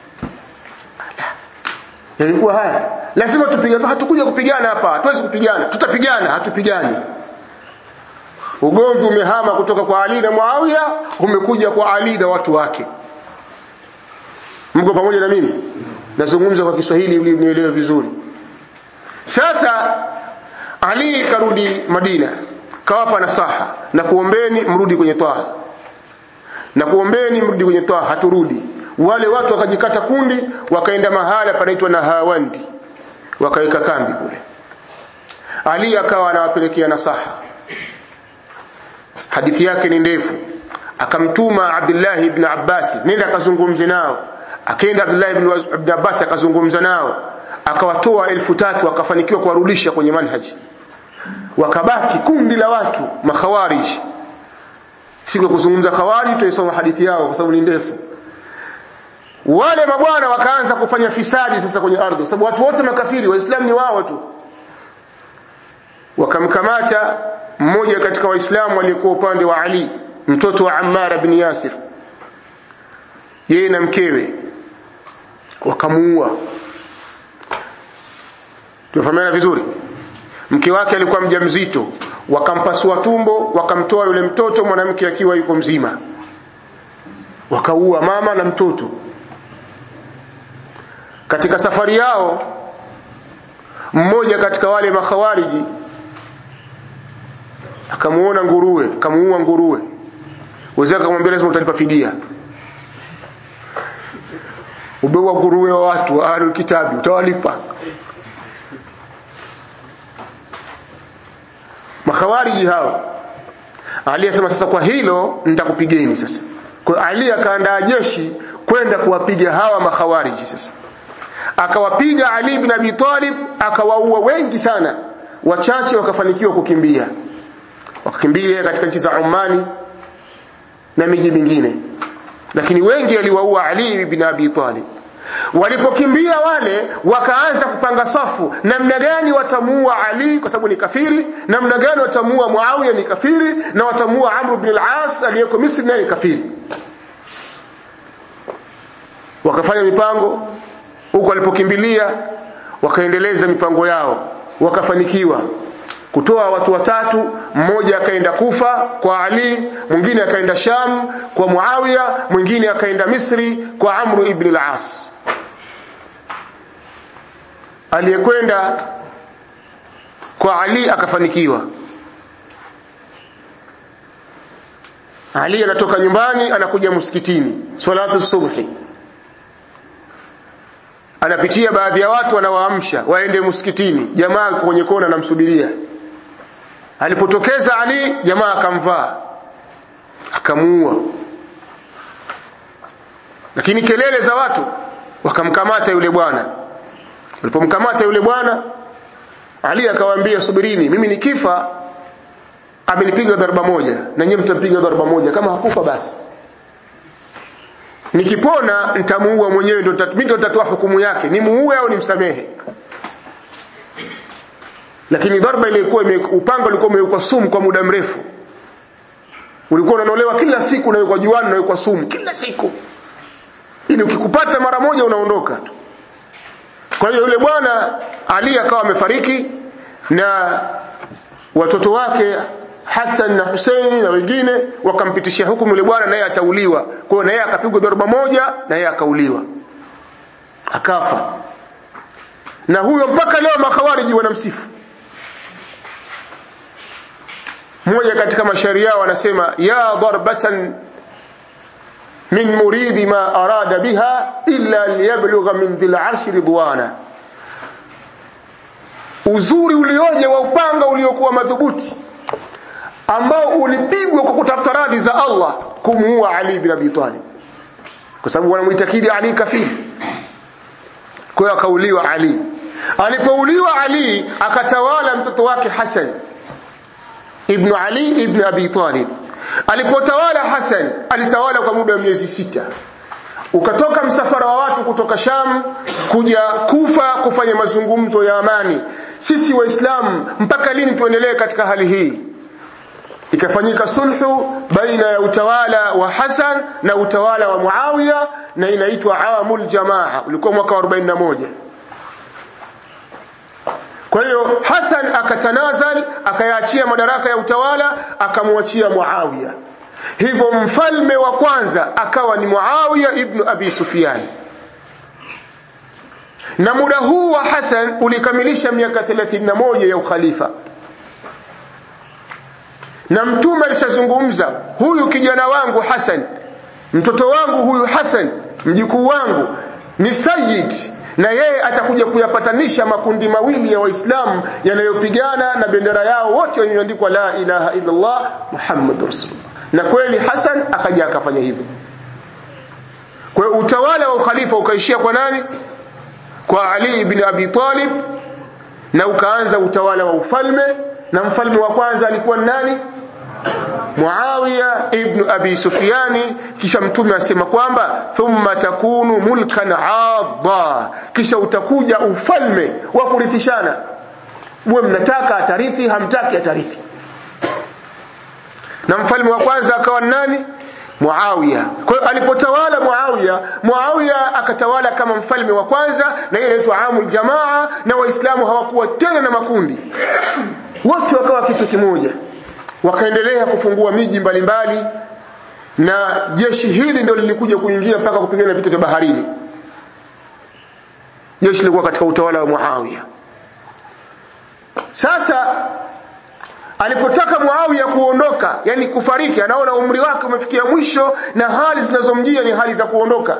yalikuwa haya lazima tupigane hatukuja kupigana hapa hatuwezi kupigana tutapigana hatupigani ugomvi umehama kutoka kwa Ali na Muawiya umekuja kwa Ali na watu wake mko pamoja na mimi nazungumza kwa Kiswahili ili mnielewe vizuri sasa Ali karudi Madina kawapa nasaha na kuombeni mrudi kwenye toa na kuombeni mrudi kwenye toa haturudi wale watu wakajikata kundi wakaenda mahala panaitwa Nahawandi wakaweka kambi kule Ali akawa anawapelekea nasaha hadithi yake ni ndefu akamtuma Abdullah ibn Abbas nenda akazungumze nao akaenda Abdullah ibn, ibn Abbas akazungumza nao akawatoa elfu tatu akafanikiwa kuwarudisha kwenye manhaji wakabaki kundi la watu makhawarij siku ya kuzungumza khawarij tuisoma hadithi yao kwa sababu ni ndefu wale mabwana wakaanza kufanya fisadi sasa kwenye ardhi sababu watu wote makafiri waislamu ni wao tu wakamkamata mmoja katika waislamu aliyekuwa upande wa Ali mtoto wa Ammar bin Yasir yeye na mkewe wakamuua tunafahamiana vizuri mke wake alikuwa mjamzito wakampasua tumbo wakamtoa yule mtoto mwanamke akiwa yuko mzima wakaua mama na mtoto katika safari yao mmoja katika wale makhawariji akamuona nguruwe akamuua nguruwe wazee akamwambia lazima utalipa fidia ubewa nguruwe wa watu wa ahlul kitabi utawalipa makhawariji hao Ali asema sasa kwa hilo nitakupigeni sasa kwa Ali akaandaa jeshi kwenda kuwapiga hawa makhawariji sasa akawapiga Ali ibn Abi Talib akawaua wengi sana wachache wakafanikiwa kukimbia wakakimbia katika nchi za Omani na miji mingine lakini wengi aliwaua Ali ibn Abi Talib walipokimbia wale wakaanza kupanga safu namna gani watamuua Ali kwa sababu ni kafiri namna gani watamuua Muawiya ni kafiri na watamuua Amr ibn al-As aliyeko Misri naye ni kafiri wakafanya mipango huko walipokimbilia wakaendeleza mipango yao wakafanikiwa kutoa watu watatu mmoja akaenda Kufa kwa Ali mwingine akaenda Sham kwa Muawiya mwingine akaenda Misri kwa Amr ibn al-As aliyekwenda kwa Ali akafanikiwa Ali anatoka nyumbani anakuja msikitini salatu subhi anapitia baadhi ya watu anawaamsha waende msikitini jamaa kwenye kona anamsubiria alipotokeza Ali jamaa akamvaa akamuua lakini kelele za watu wakamkamata yule bwana walipomkamata yule bwana Ali akawaambia subirini mimi nikifa amenipiga dharba moja na nyinyi mtampiga dharba moja kama hakufa basi nikipona nitamuua mwenyewe ndo mimi ndo nitatoa hukumu yake ni muue au nimsamehe lakini dharba ilikuwa upanga ulikuwa umewekwa sumu kwa muda mrefu ulikuwa unanolewa kila siku unawekwa juani unawekwa sumu kila siku ili ukikupata mara moja unaondoka tu kwa hiyo yule bwana Ali akawa amefariki na watoto wake Hassan na Husaini na wengine wakampitishia hukumu yule bwana naye atauliwa. Kwa hiyo naye akapigwa dhoruba moja na yeye akauliwa. Akafa. Na huyo mpaka leo makawariji wanamsifu. Mmoja katika mashairi yao anasema ya darbatan min muridi ma arada biha illa liyablugha min dhil arshi ridwana uzuri ulioje wa upanga uliokuwa madhubuti ambao ulipigwa kwa kutafuta radhi za Allah kumuua Ali bin Abi Talib kwa sababu wanamuitakidi Ali kafiri kwa hiyo akauliwa Ali alipouliwa Ali akatawala mtoto wake Hassan ibn Ali ibn Abi Talib alipotawala Hassan alitawala kwa muda wa miezi sita ukatoka msafara wa watu kutoka Sham kuja Kufa kufanya mazungumzo ya amani sisi waislamu mpaka lini tuendelee katika hali hii ikafanyika sulhu baina ya utawala wa Hassan na utawala wa Muawiya na inaitwa amul jamaa ulikuwa mwaka wa 41 kwa hiyo Hassan akatanazal akayaachia madaraka ya utawala akamwachia Muawiya hivyo mfalme wa kwanza akawa ni Muawiya ibn Abi Sufyan na muda huu wa Hassan ulikamilisha miaka 31 ya ukhalifa na mtume alishazungumza huyu kijana wangu Hassan mtoto wangu huyu Hassan mjukuu wangu ni sayyid na yeye atakuja kuyapatanisha makundi mawili ya waislamu yanayopigana na bendera yao wote wenyeandikwa la ilaha illa Allah Muhammadur Rasulullah na kweli Hassan akaja akafanya hivyo kwa hiyo utawala wa ukhalifa ukaishia kwa nani kwa Ali ibn Abi Talib na ukaanza utawala wa ufalme na mfalme wa kwanza alikuwa nani Muawiya ibn Abi Sufyani kisha mtume asema kwamba thumma takunu mulkan adda kisha utakuja ufalme wa kurithishana mwe mnataka atarithi hamtaki atarithi na mfalme wa kwanza akawa nani Muawiya. Kwa hiyo alipotawala Muawiya, Muawiya akatawala kama mfalme wa kwanza na ile inaitwa amul jamaa na waislamu hawakuwa tena na makundi. Wote wakawa kitu kimoja. Wakaendelea kufungua miji mbalimbali na jeshi hili ndio lilikuja kuingia mpaka kupigana vita vya baharini. Jeshi lilikuwa katika utawala wa Muawiya. Sasa alipotaka Muawiya kuondoka yani kufariki anaona umri wake umefikia mwisho na hali zinazomjia ni hali za kuondoka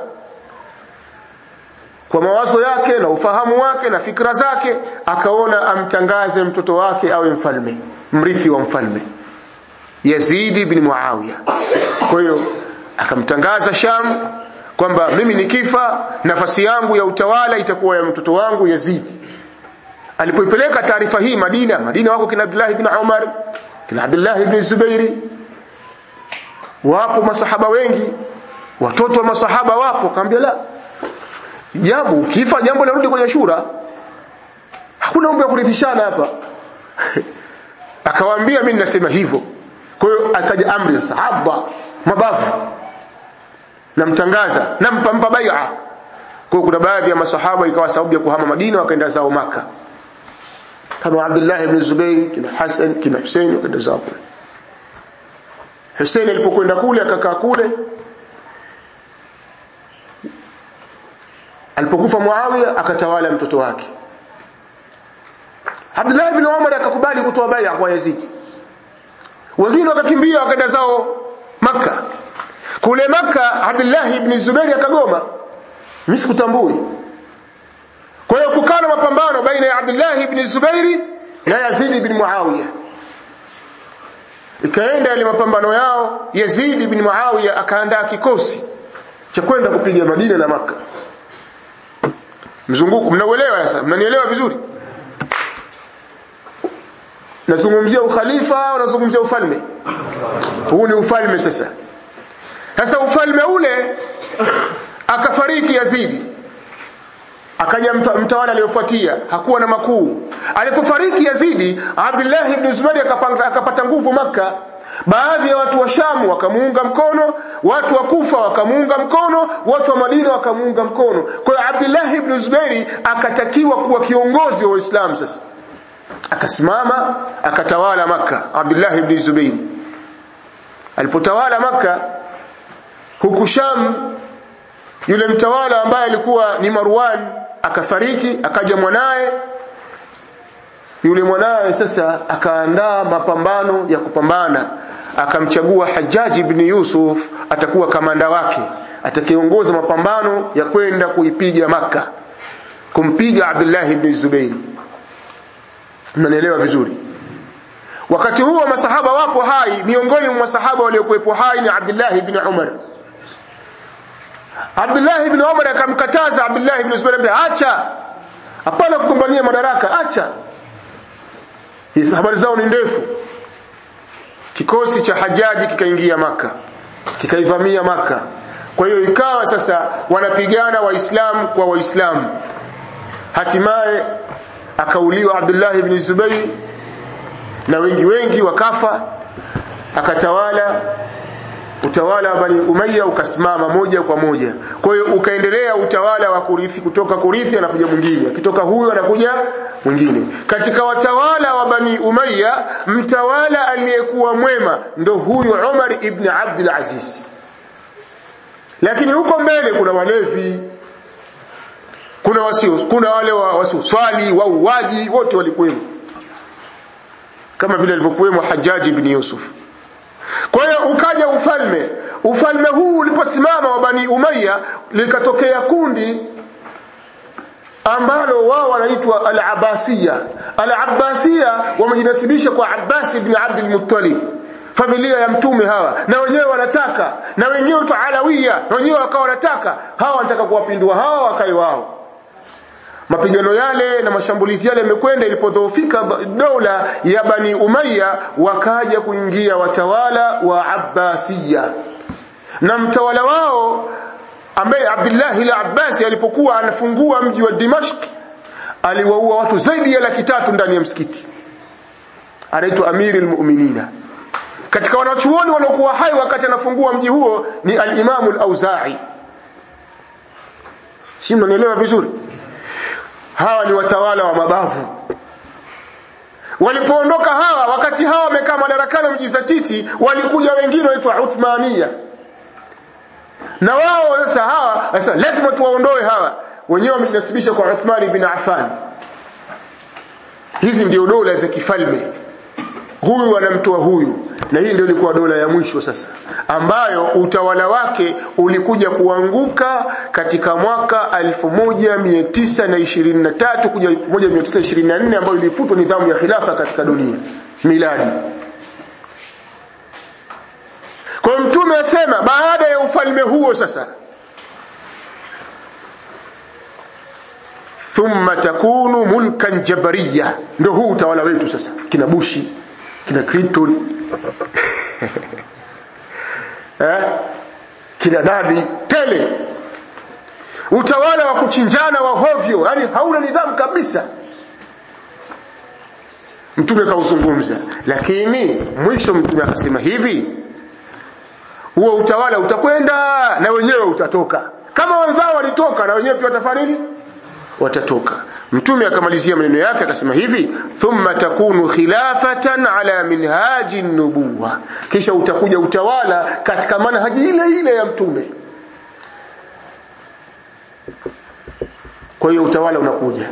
kwa mawazo yake na ufahamu wake na fikra zake akaona amtangaze mtoto wake awe mfalme mrithi wa mfalme Yazid ibn Muawiya kwa hiyo akamtangaza Sham kwamba mimi nikifa nafasi yangu ya utawala itakuwa ya mtoto wangu Yazid alipoipeleka taarifa hii Madina Madina wako kina Abdullah ibn Umar kina Abdullah ibn Zubairi wapo masahaba wengi watoto wa masahaba wapo kaambia la jambo ukifa jambo linarudi kwenye shura hakuna mambo ya kurithishana hapa akawaambia mimi nasema hivyo kwa hiyo akaja amri ya sahaba mabavu namtangaza nampa mpa bai'a kwa kuna baadhi ya masahaba ikawa sababu ya kuhama Madina wakaenda zao maka kama Abdullah ibn Zubayr kina Hassan kina Hussein wakaenda zao kule Hussein alipokwenda kule akakaa kule alipokufa Muawiya akatawala mtoto wake Abdullah ibn Umar akakubali kutoa bai'a kwa Yazid wengine wakakimbia wakaenda zao maka kule maka Abdullah ibn Zubair akagoma mimi sikutambui kwa hiyo kukana mapambano baina ya Abdullah ibn Zubairi na Yazid ibn Muawiya ikaenda yale mapambano yao Yazid ibn Muawiya akaandaa kikosi cha kwenda kupiga Madina na maka mzunguko mnauelewa sasa mnanielewa vizuri nazungumzia ukhalifa au nazungumzia ufalme huu ni ufalme sasa sasa ufalme ule akafariki Yazidi akaja mtawala aliyofuatia hakuwa na makuu alipofariki Yazidi Abdullah ibn Zubair akapata nguvu maka baadhi ya watu wa Shamu wakamuunga mkono watu wa Kufa wakamuunga mkono watu wa Madina wakamuunga mkono kwa hiyo Abdullah ibn Zubair akatakiwa kuwa kiongozi wa Uislamu sasa akasimama akatawala maka Abdullah ibn Zubair alipotawala maka huku Sham yule mtawala ambaye alikuwa ni Marwan akafariki akaja mwanaye yule mwanawe sasa akaandaa mapambano ya kupambana akamchagua Hajjaj ibn Yusuf atakuwa kamanda wake atakiongoza mapambano ya kwenda kuipiga maka kumpiga Abdullah ibn Zubair mnanielewa vizuri wakati huo masahaba wapo hai miongoni mwa masahaba waliokuwepo hai ni Abdullah ibn Umar Abdullah ibn Umar akamkataza Abdullah ibn Zubair ambaye acha hapana kugombania madaraka acha hizi habari zao ni ndefu kikosi cha hajaji kikaingia maka kikaivamia maka kwa hiyo ikawa sasa wanapigana waislamu kwa waislamu hatimaye akauliwa Abdullah ibn Zubair na wengi wengi wakafa akatawala utawala wa Bani Umayya ukasimama moja kwa moja. Kwa hiyo ukaendelea utawala wa kurithi kutoka kurithi anakuja mwingine, akitoka huyo anakuja mwingine. Katika watawala wa Bani Umayya mtawala aliyekuwa mwema ndo huyu Umar ibn Abdul Aziz. Lakini huko mbele kuna walevi, kuna wasio, kuna wale wa wasioswali, wauaji, wote walikuwemo, kama vile alivyokuwemo Hajjaji ibn Yusuf. Kwa hiyo ukaja ufalme. Ufalme huu uliposimama wa Bani Umayya likatokea kundi ambalo wao wanaitwa Al-Abbasiyya. Al-Abbasiyya wamejinasibisha kwa Abbas ibn Abdul Muttalib. Familia ya mtume hawa na wenyewe wanataka na wenyewe wanaitwa Alawiya na wenyewe wakawa wanataka hawa wanataka kuwapindua hawa wakae wao mapigano yale na mashambulizi yale yamekwenda ilipodhoofika dola ya Bani Umayya wakaja kuingia watawala wa Abbasiya na mtawala wao ambaye Abdullah al-Abbasi alipokuwa anafungua mji wa Dimashq aliwaua watu zaidi ya laki tatu ndani ya msikiti anaitwa Amiri al-Mu'minina katika wanachuoni waliokuwa hai wakati anafungua mji huo ni al-Imam al-Auza'i si mnanielewa vizuri hawa ni watawala wa mabavu walipoondoka hawa wakati hawa wamekaa madarakani wamejizatiti walikuja wengine waitwa Uthmania na wao sasa hawa sasa lazima tuwaondoe hawa wenyewe wamejinasibisha kwa Uthman ibn Affan hizi ndio dola za kifalme huyu anamtoa huyu na hii ndio ilikuwa dola ya mwisho sasa ambayo utawala wake ulikuja kuanguka katika mwaka 1923 kuja 1924 ambayo ilifutwa nidhamu ya khilafa katika dunia miladi kwa mtume asema baada ya ufalme huo sasa thumma takunu mulkan jabariya ndio huu utawala wetu sasa kina bushi kina Clinton eh kina nani tele utawala wa kuchinjana wa hovyo yani hauna nidhamu kabisa mtume kauzungumza lakini mwisho mtume akasema hivi huo utawala utakwenda na wenyewe utatoka kama wenzao walitoka na wenyewe pia watafanya nini watatoka mtume akamalizia maneno yake akasema hivi thumma takunu khilafatan ala minhaji nubuwa kisha utakuja utawala katika manhaji ile ile ya mtume kwa hiyo utawala unakuja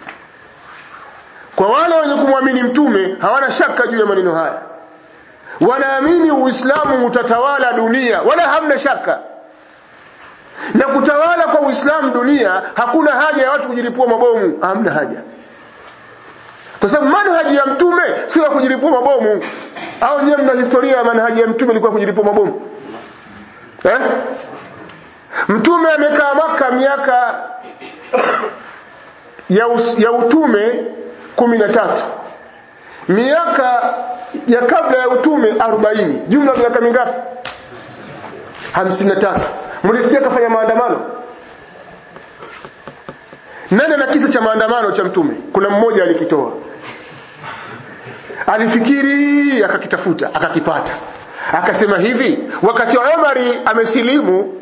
kwa wale wenye kumwamini mtume hawana shaka juu ya maneno haya wanaamini uislamu utatawala dunia wala hamna shaka na kutawala kwa Uislamu dunia hakuna haja ya watu kujilipua mabomu hamna haja kwa sababu manhaji ya mtume sio ya kujilipua mabomu au nyewe mna historia ya manhaji ya mtume ilikuwa kujilipua mabomu eh mtume amekaa maka miaka ya, us, ya utume kumi na tatu miaka ya kabla ya utume 40 jumla miaka mingapi 53 mlisikia kafanya maandamano nani ana kisa cha maandamano cha mtume kuna mmoja alikitoa alifikiri akakitafuta akakipata akasema hivi wakati Umari amesilimu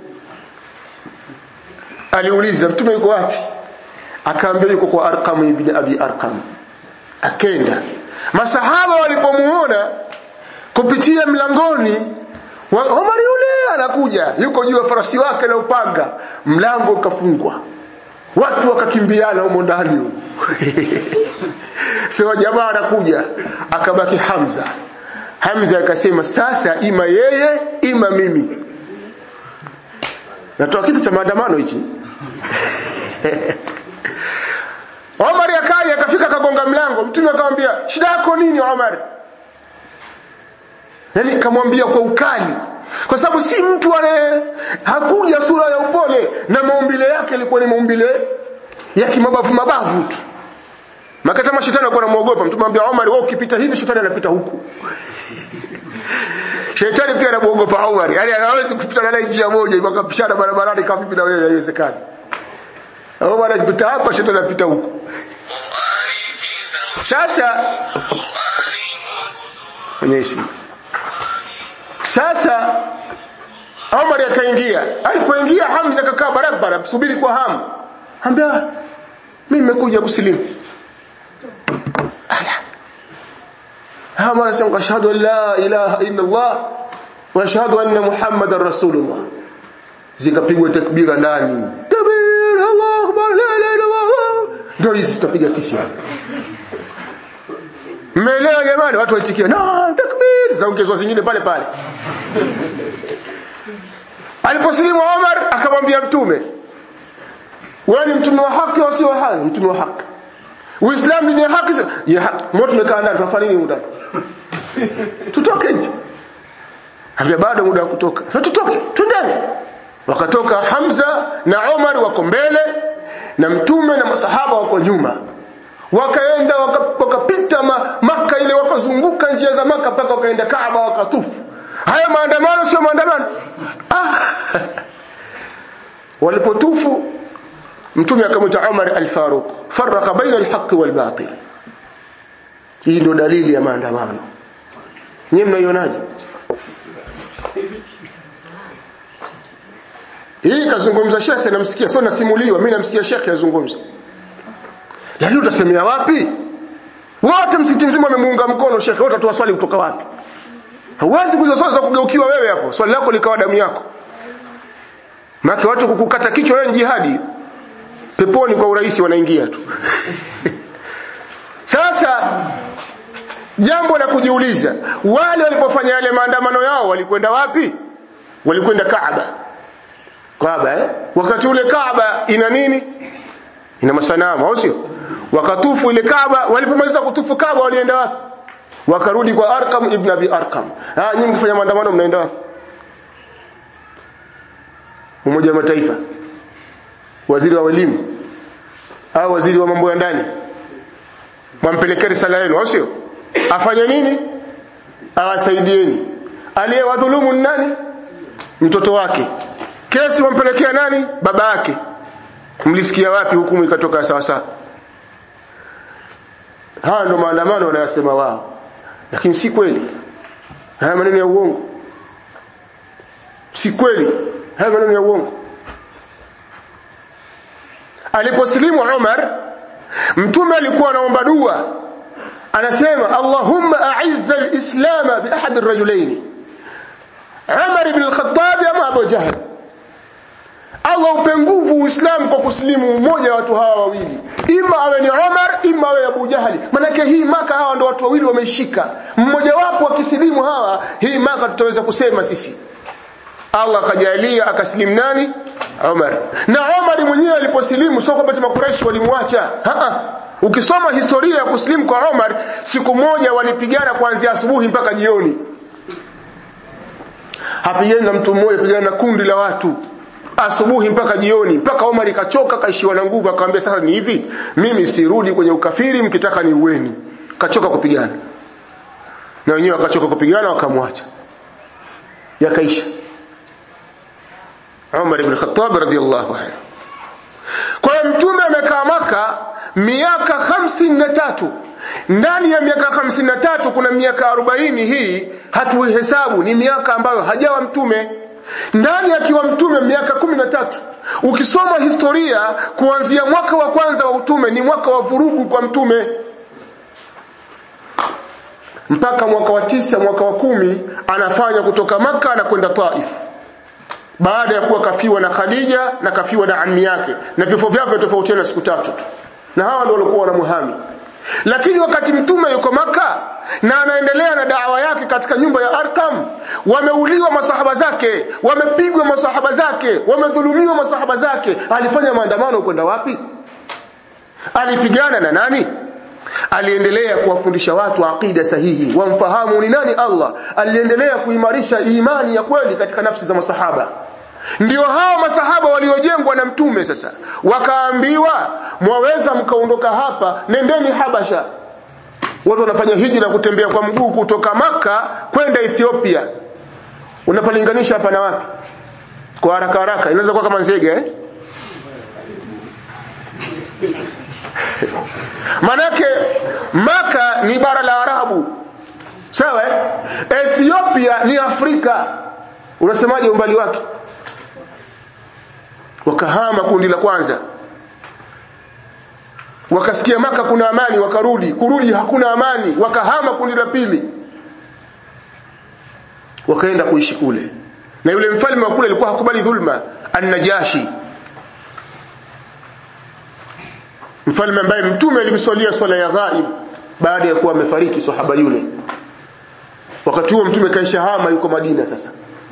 aliuliza mtume yuko wapi akaambia yuko kwa Arqam ibn Abi Arqam akenda masahaba walipomuona kupitia mlangoni wa Umar yule anakuja yuko juu ya farasi wake na upanga mlango ukafungwa watu wakakimbiana humo ndani sema jamaa anakuja akabaki Hamza Hamza akasema sasa ima yeye ima mimi natoa kisa cha maandamano hichi Omar akaja akafika akagonga mlango mtume akamwambia shida yako nini Omar yani kamwambia kwa ukali kwa sababu si mtu ane hakuja sura ya upole na maumbile yake yalikuwa ni maumbile ya kimabavu mabavu tu makata mashetani alikuwa anamuogopa mtume anambia Omar wewe ukipita hivi shetani anapita huku Shetani pia anamuogopa Umar. Yaani hawezi kupita naye njia moja hivyo akapishana barabarani kama vipi na wewe haiwezekani. Umar akipita hapa shetani anapita huko. Sasa onyesha. Sasa Umar akaingia. Alipoingia Hamza akakaa barabara msubiri kwa hamu. Ambia mimi nimekuja kusilimu. Ala. Hawa anasema ashhadu an la ilaha illa Allah wa ashhadu anna Muhammadar Rasulullah. Zikapigwa takbira ndani. Takbir Allahu akbar la ilaha illa Allah. Ndio hizi tutapiga sisi hapa. Mmeelewa jamani watu waitikie na takbir zaongezwa zingine pale pale. Aliposilimu Omar akamwambia mtume wewe ni mtume wa haki au si wa haki? Mtume wa haki. Uislamu ni haki ya haki. Mbona tumekaa ndani tunafanya nini ndani? tutoke nje ambia bado muda wa kutoka na tutoke twendeni wakatoka Hamza na Omar wako mbele na mtume na masahaba wako nyuma wakaenda wakapita waka maka ile wakazunguka njia za maka mpaka wakaenda Kaaba wakatufu haya maandamano sio maandamano ah. walipotufu mtume akamwita Umar al-Faruq faraka baina al-haqq wal-batil hii ndio dalili ya maandamano nyinyi mnaionaje hii kazungumza shekhe namsikia sio nasimuliwa mimi namsikia shekhe azungumza lakini utasemea wapi wote msikiti mzima wamemuunga mkono shekhe wote utatoa swali kutoka wapi huwezi kuja swali za kugeukiwa wewe hapo swali lako likawa damu yako maana watu kukukata kichwa wewe jihadi peponi kwa urahisi wanaingia tu sasa jambo la kujiuliza wale walipofanya yale maandamano yao walikwenda wapi walikwenda Kaaba Kaaba eh wakati ule Kaaba ina nini ina masanamu au sio wakatufu ile Kaaba walipomaliza kutufu Kaaba walienda wapi wakarudi kwa Arqam ibn Abi Arqam ah nyinyi mkifanya maandamano mnaenda wapi Umoja wa Mataifa waziri wa elimu au waziri wa mambo ya ndani mwampelekee risala yenu au sio afanye nini awasaidieni aliyewadhulumu nani mtoto wake kesi wampelekea nani baba yake mlisikia wapi hukumu ikatoka sawa sawa haya ndo maandamano wanayosema wao lakini si kweli haya maneno ya uongo si kweli haya maneno ya uongo aliposilimu Umar mtume alikuwa anaomba dua anasema Allahumma a'izza al-islam bi ahad ar-rajulayn Umar ibn al-Khattab ama Abu Jahl Allah upe nguvu Uislamu kwa kusilimu mmoja wa watu hawa wawili ima awe ni Umar ima awe Abu Jahali manake hii maka hawa ndo watu wawili wameshika mmoja wapo akisilimu hawa hii maka tutaweza kusema sisi Allah akajalia akasilimu nani Umar na Umar mwenyewe aliposilimu sio kwamba makuraishi walimwacha ukisoma historia ya kusilimu kwa Umar siku moja walipigana kuanzia asubuhi mpaka jioni hapigani na mtu mmoja pigana na kundi la watu asubuhi mpaka jioni mpaka Omar kachoka kaishiwa na nguvu akamwambia sasa ni hivi mimi sirudi kwenye ukafiri mkitaka ni uweni kachoka kupigana na wenyewe wakachoka kupigana wakamwacha yakaisha Umar ibn Khattab radhiyallahu anhu kwa hiyo mtume amekaa maka miaka hamsini na tatu ndani ya miaka hamsini na tatu kuna miaka arobaini hii hatuihesabu ni miaka ambayo hajawa mtume ndani akiwa mtume miaka kumi na tatu ukisoma historia kuanzia mwaka wa kwanza wa utume ni mwaka wa vurugu kwa mtume mpaka mwaka wa tisa mwaka wa kumi anafanya kutoka maka na kwenda taif baada ya kuwa kafiwa na khadija na kafiwa na ammi yake na vifo vyake tofautiana siku tatu tu na hawa ndio walikuwa wanamuhami lakini wakati mtume yuko maka na anaendelea na dawa yake katika nyumba ya Arkam wameuliwa masahaba zake wamepigwa masahaba zake wamedhulumiwa masahaba zake alifanya maandamano kwenda wapi alipigana na nani aliendelea kuwafundisha watu aqida sahihi wamfahamu ni nani Allah aliendelea kuimarisha imani ya kweli katika nafsi za masahaba ndio hao masahaba waliojengwa na mtume sasa wakaambiwa mwaweza mkaondoka hapa nendeni habasha watu wanafanya hijra kutembea kwa mguu kutoka maka kwenda ethiopia unapalinganisha hapa na wapi kwa haraka haraka inaweza kuwa kama nzege eh? manake maka ni bara la arabu sawa eh? ethiopia ni afrika unasemaje umbali wake wakahama kundi la kwanza wakasikia maka kuna amani wakarudi kurudi hakuna amani wakahama kundi la pili wakaenda kuishi kule na yule mfalme wa kule alikuwa hakubali dhulma annajashi mfalme ambaye mtume alimswalia swala ya ghaib baada ya kuwa amefariki sahaba yule wakati huo mtume kaisha hama yuko Madina sasa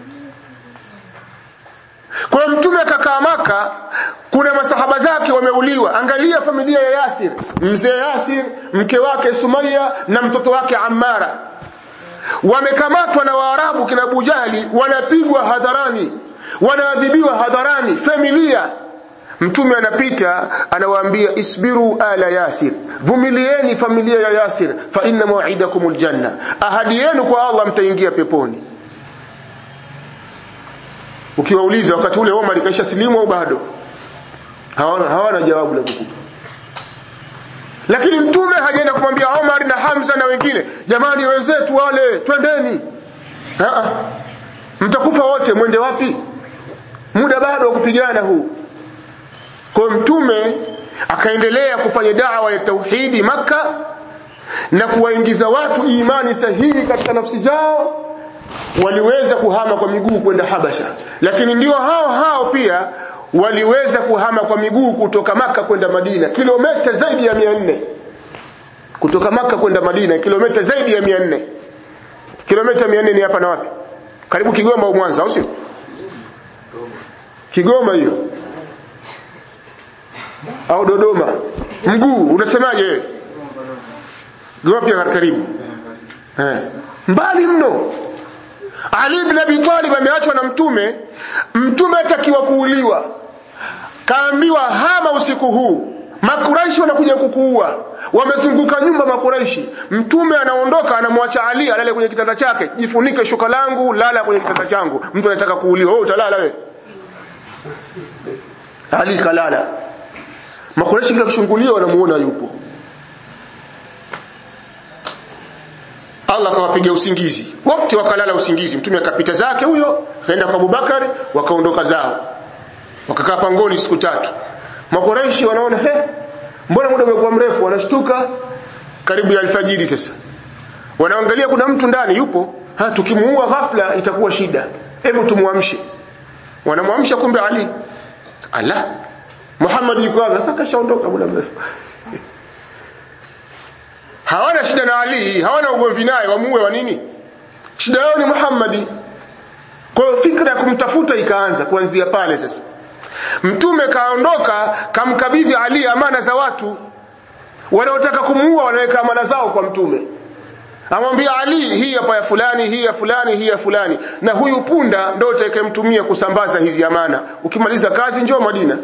kwa mtume akakaa maka kuna masahaba zake wameuliwa angalia familia ya Yasir mzee Yasir mke wake Sumaya na mtoto wake Ammara wamekamatwa na Waarabu kina Abu Jahli wanapigwa hadharani wanaadhibiwa hadharani familia mtume anapita anawaambia isbiru ala yasir vumilieni familia ya yasir fa inna maw'idakumul janna ahadi yenu kwa Allah mtaingia peponi ukiwauliza wakati ule Omar kaisha silimu au bado hawana hawana jawabu la kukupa lakini mtume hajaenda kumwambia Omar na Hamza na wengine jamani wenzetu wale twendeni mtakufa wote mwende wapi muda bado wa kupigana huu kwa mtume akaendelea kufanya dawa ya tauhidi maka na kuwaingiza watu imani sahihi katika nafsi zao waliweza kuhama kwa miguu kwenda Habasha lakini ndio hao hao pia waliweza kuhama kwa miguu kutoka maka kwenda Madina kilomita zaidi ya 400 kutoka maka kwenda Madina kilomita zaidi ya 400 kilomita 400 ni hapa na wapi karibu Kigoma au Mwanza au sio Kigoma hiyo au Dodoma mguu unasemaje wewe Goma pia karibu eh mbali mno Ali ibn Abi Talib ameachwa na mtume mtume atakiwa kuuliwa kaambiwa hama usiku huu makuraishi wanakuja kukuua wamezunguka nyumba makuraishi mtume anaondoka anamwacha Ali alale kwenye kitanda chake jifunike shuka langu lala kwenye kitanda changu mtu anataka kuuliwa wewe utalala wewe Ali kalala makuraishi kila kushungulia wanamuona yupo Allah akawapiga usingizi wote wakalala usingizi mtume akapita zake huyo akaenda kwa Abubakar wakaondoka zao wakakaa pangoni siku tatu makuraishi wanaona he mbona muda umekuwa mrefu wanashtuka karibu ya alfajiri sasa wanaangalia kuna mtu ndani yupo ha tukimuua ghafla itakuwa shida hebu tumuamshe wanamwamsha kumbe Ali ala Muhammad yuko wapi sasa kashaondoka muda mrefu hawana shida na Ali hawana ugomvi naye wamuue wa nini shida yao ni Muhammadi kwa hiyo fikra ya kumtafuta ikaanza kuanzia pale sasa mtume kaondoka kamkabidhi Ali amana za watu wanaotaka kumuua wanaweka amana zao kwa mtume amwambia Ali hii hapa ya fulani hii ya fulani hii ya fulani na huyu punda ndio utakayemtumia kusambaza hizi amana ukimaliza kazi njoo Madina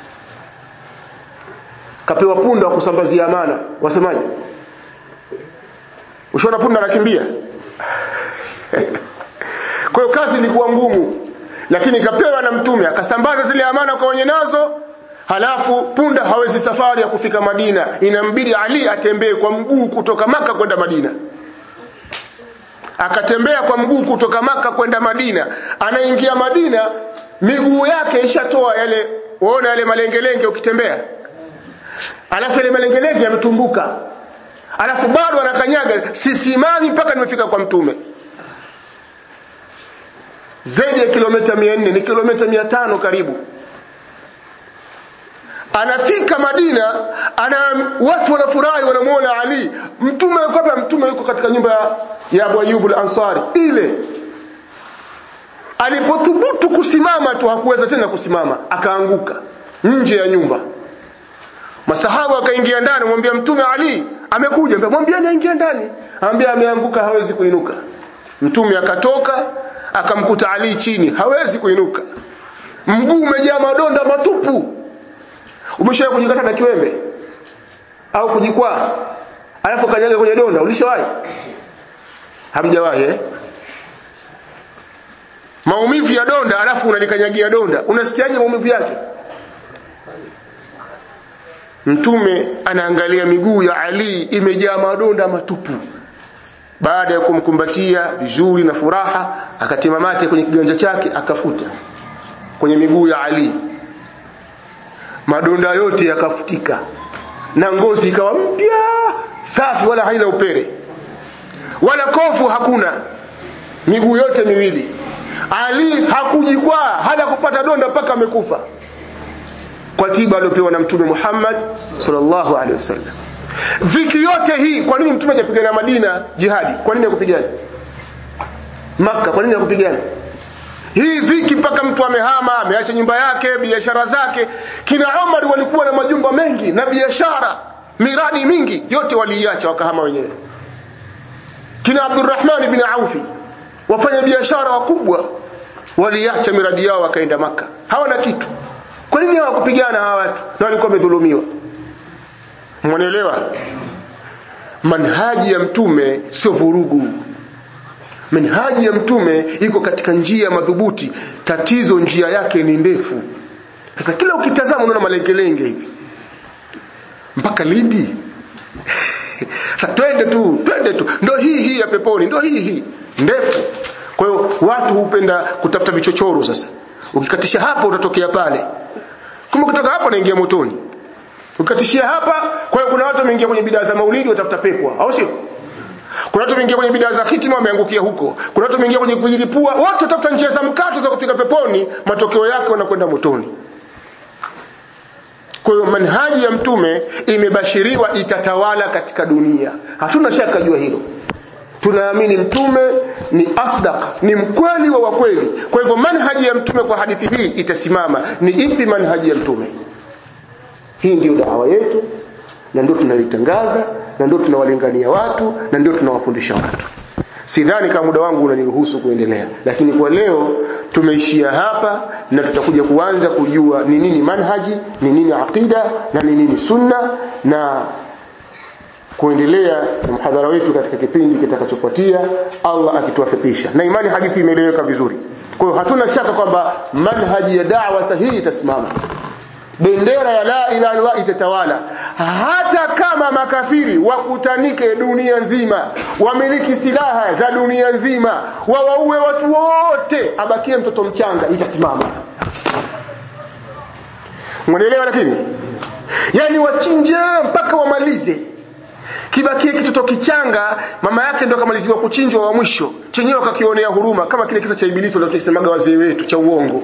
kapewa punda wa kusambazia amana wasemaje ushaona punda anakimbia kwa hiyo kazi ilikuwa ngumu lakini ikapewa na mtume akasambaza zile amana kwa wenye nazo halafu punda hawezi safari ya kufika Madina inambidi Ali atembee kwa mguu kutoka maka kwenda Madina akatembea kwa mguu kutoka maka kwenda Madina anaingia Madina miguu yake ishatoa yale waona yale malengelenge ukitembea alafu yale malengelenge yametumbuka alafu bado anakanyaga sisimami mpaka nimefika kwa mtume zaidi ya kilomita 400 ni kilomita 500 karibu anafika Madina ana watu wanafurahi wanamuona Ali mtume yuko hapa mtume yuko katika nyumba ya, ya Abu Ayyub al-Ansari ile alipothubutu kusimama tu hakuweza tena kusimama akaanguka nje ya nyumba masahaba wakaingia ndani mwambia mtume Ali amekuja mwambia aingia ndani ambia ameanguka hawezi kuinuka mtume akatoka akamkuta Ali chini hawezi kuinuka mguu umejaa madonda matupu umeshawahi kujikata na kiwembe au kujikwaa alafu kanyaga kwenye donda ulishawahi hamjawahi eh maumivu ya donda alafu unalikanyagia donda unasikiaje maumivu yake mtume anaangalia miguu ya Ali imejaa madonda matupu baada ya kumkumbatia vizuri na furaha akatima mate kwenye kiganja chake akafuta kwenye miguu ya Ali madonda yote yakafutika na ngozi ikawa mpya safi wala haina upere wala kofu hakuna miguu yote miwili Ali hakujikwaa hata kupata donda mpaka amekufa kwa tiba aliyopewa na mtume Muhammad sallallahu alaihi wasallam viki yote hii kwa nini mtume hajapigana Madina jihadi kwa nini hakupigana Makka kwa nini hakupigana hii viki mpaka mtu amehama ameacha nyumba yake biashara zake kina Umar walikuwa na majumba mengi na biashara miradi mingi yote waliiacha wakahama wenyewe kina Abdurrahman ibn Aufi wafanya biashara wakubwa waliacha miradi yao wakaenda maka hawana kitu kwa nini hawakupigana hawa watu na walikuwa wamedhulumiwa mwanaelewa manhaji ya mtume sio vurugu manhaji ya mtume iko katika njia madhubuti tatizo njia yake ni ndefu sasa kila ukitazama unaona malengelenge hivi mpaka lidi twende tu twende tu ndo hii hii ya peponi ndo hii hii ndefu kwa hiyo watu hupenda kutafuta vichochoro sasa ukikatisha hapa utatokea pale kumbe kutoka hapo unaingia motoni ukatishia hapa kwa hiyo kuna watu wameingia kwenye bidaa za maulidi watafuta pepwa au sio kuna watu wameingia kwenye bidaa za hitima wameangukia huko kuna watu wameingia kwenye kujilipua wote watafuta njia za mkato za kufika peponi matokeo yake wanakwenda motoni kwa hiyo manhaji ya mtume imebashiriwa itatawala katika dunia hatuna shaka jua hilo tunaamini mtume ni asdaq ni mkweli wa wakweli kwa hivyo manhaji ya mtume kwa hadithi hii itasimama ni ipi manhaji ya mtume hii ndiyo dawa yetu na ndio tunaitangaza na ndio tunawalingania watu na ndio tunawafundisha watu sidhani kama muda wangu unaniruhusu kuendelea lakini kwa leo tumeishia hapa na tutakuja kuanza kujua ni nini manhaji ni nini aqida na ni nini sunna na kuendelea na mhadhara wetu katika kipindi kitakachofuatia Allah akituwafikisha na imani hadithi imeeleweka vizuri kwa hiyo hatuna shaka kwamba manhaji ya da'wa sahihi itasimama bendera ya la ilaha illallah itatawala hata kama makafiri wakutanike dunia nzima wamiliki silaha za dunia nzima wawaue watu wote abakie mtoto mchanga itasimama mwanaelewa lakini yani wachinje mpaka wamalize kibakie kitoto kichanga mama yake ndo akamaliziwa kuchinjwa wa mwisho chenyewe akakionea huruma kama kile kisa cha ibilisi walichosemaga wazee wetu cha uongo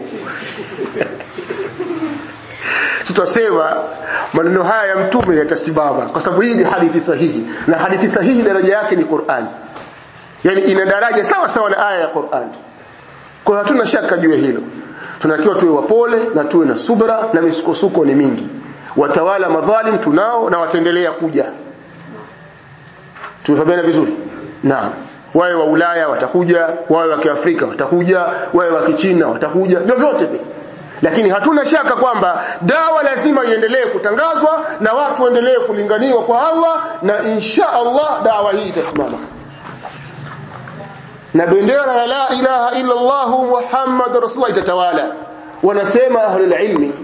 tutasema maneno haya ya mtume yatasimama kwa sababu hii ni hadithi sahihi na hadithi sahihi daraja yake ni Qur'an yani ina daraja sawa sawa na aya ya Qur'an kwa hatuna shaka juu ya hilo tunakiwa tuwe wapole na tuwe na subra na misukosuko ni mingi watawala madhalim tunao na wataendelea kuja tumefahamana vizuri naam wawe wa Ulaya watakuja wawe wa Kiafrika watakuja wawe wa Kichina watakuja vyovyote vile lakini hatuna shaka kwamba dawa lazima iendelee kutangazwa na watu waendelee kulinganiwa kwa Allah na insha Allah dawa hii itasimama na bendera ya la ilaha illa Allah Muhammad rasulullah itatawala wanasema ahlul ilmi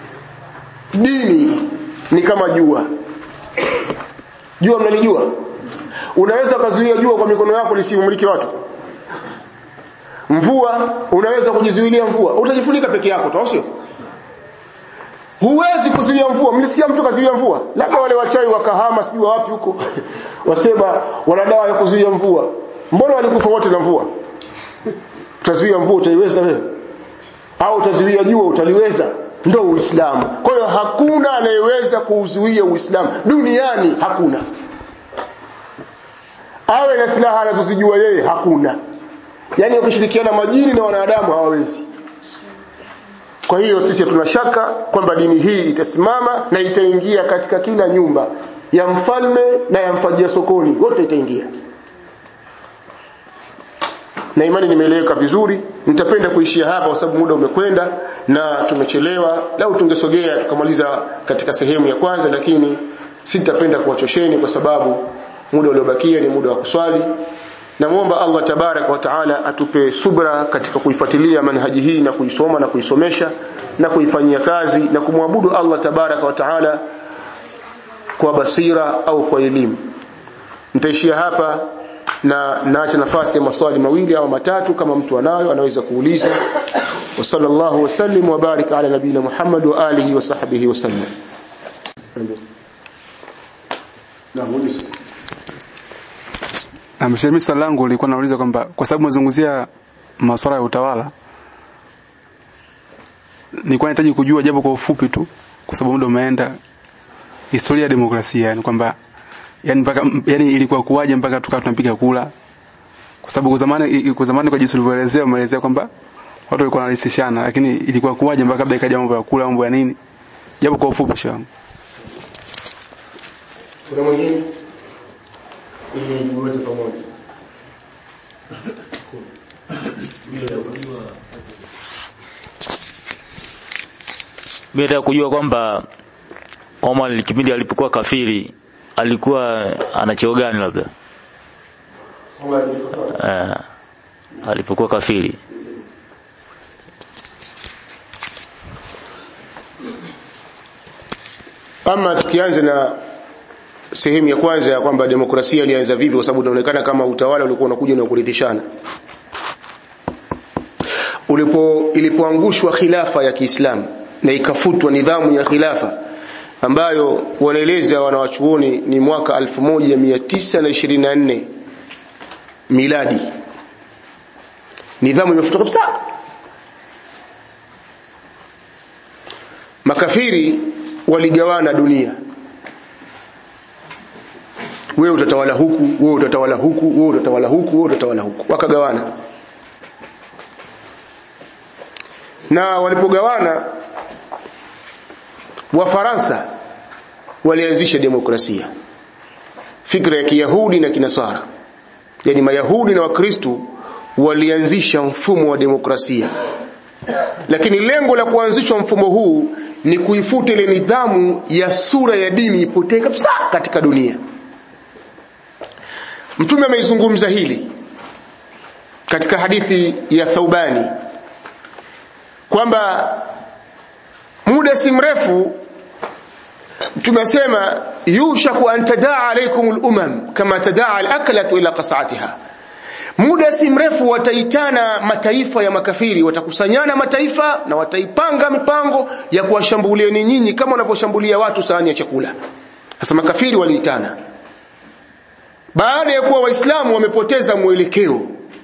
dini ni kama jua jua mnalijua unaweza kuzuia jua kwa mikono yako lisimuliki watu mvua unaweza kujizuilia mvua utajifunika peke yako tu sio huwezi kuzuia mvua mlisikia mtu kazuia mvua labda wale wachai wakahama sijui wapi huko wasema wana dawa ya kuzuia mvua mbona walikufa wote na mvua utazuia mvua utaiweza wewe au utazuia jua utaliweza ndo uislamu kwa hiyo hakuna anayeweza kuuzuia uislamu duniani hakuna awe na silaha anazozijua yeye hakuna yaani wakishirikiana majini na wanadamu hawawezi kwa hiyo sisi hatuna shaka kwamba dini hii itasimama na itaingia katika kila nyumba ya mfalme na ya mfajia sokoni wote itaingia na imani nimeeleweka vizuri nitapenda kuishia hapa kwa sababu muda umekwenda na tumechelewa lau tungesogea tukamaliza katika sehemu ya kwanza lakini sitapenda kuwachosheni kwa sababu muda uliobakia ni muda wa kuswali namwomba Allah tabarak wa taala atupe subra katika kuifuatilia manhaji hii na kuisoma na kuisomesha na kuifanyia kazi na kumwabudu Allah tabarak wa taala kwa basira au kwa elimu nitaishia hapa na naacha nafasi ya maswali mawili au matatu kama mtu anayo anaweza kuuliza wa sallallahu wasallim wa barik ala nabina Muhammad wa alihi wa sahbihi wasallam na muulize Mimi swali langu lilikuwa nauliza kwamba kwa sababu mazungumzia masuala ya utawala nilikuwa nahitaji kujua japo kwa ufupi tu kwa sababu muda umeenda historia ya demokrasia yani kwamba yani mpaka yani ilikuwa kuwaje mpaka tukawa tunapiga kula kwa sababu kwa zamani kwa zamani kwa jinsi ulivyoelezea umeelezea kwamba watu walikuwa wanarahisishana lakini ilikuwa kuwaje mpaka kabla ikaja mambo ya kula mambo ya nini japo kwa ufupi shangu kuna mwingine ili wote pamoja Mimi nataka kujua kwamba Omar kipindi alipokuwa kafiri alikuwa ana cheo gani labda? Eh, alipokuwa kafiri. ama tukianza na sehemu ya kwanza ya kwamba demokrasia ilianza vipi kwa sababu inaonekana kama utawala ulikuwa unakuja na kuridhishana ulipo ilipoangushwa khilafa ya Kiislamu na ikafutwa nidhamu ya khilafa ambayo wanaeleza wanawachuoni ni mwaka 1924 miladi nidhamu imefutwa kabisa makafiri waligawana dunia wewe utatawala huku wewe utatawala huku wewe utatawala huku wewe utatawala huku wakagawana na walipogawana wafaransa walianzisha demokrasia fikra ya kiyahudi na kinasara yani mayahudi na wakristo walianzisha mfumo wa demokrasia lakini lengo la kuanzishwa mfumo huu ni kuifuta ile nidhamu ya sura ya dini ipotee kabisa katika dunia mtume ameizungumza hili katika hadithi ya Thaubani kwamba muda si mrefu tumesema yushaku an tadaa alaykum al-umam kama tadaa al-aklatu ila qas'atiha muda si mrefu wataitana mataifa ya makafiri watakusanyana mataifa na wataipanga mipango ya kuwashambulieni nyinyi kama wanavyoshambulia watu sahani ya chakula sasa makafiri waliitana baada ya kuwa waislamu wamepoteza mwelekeo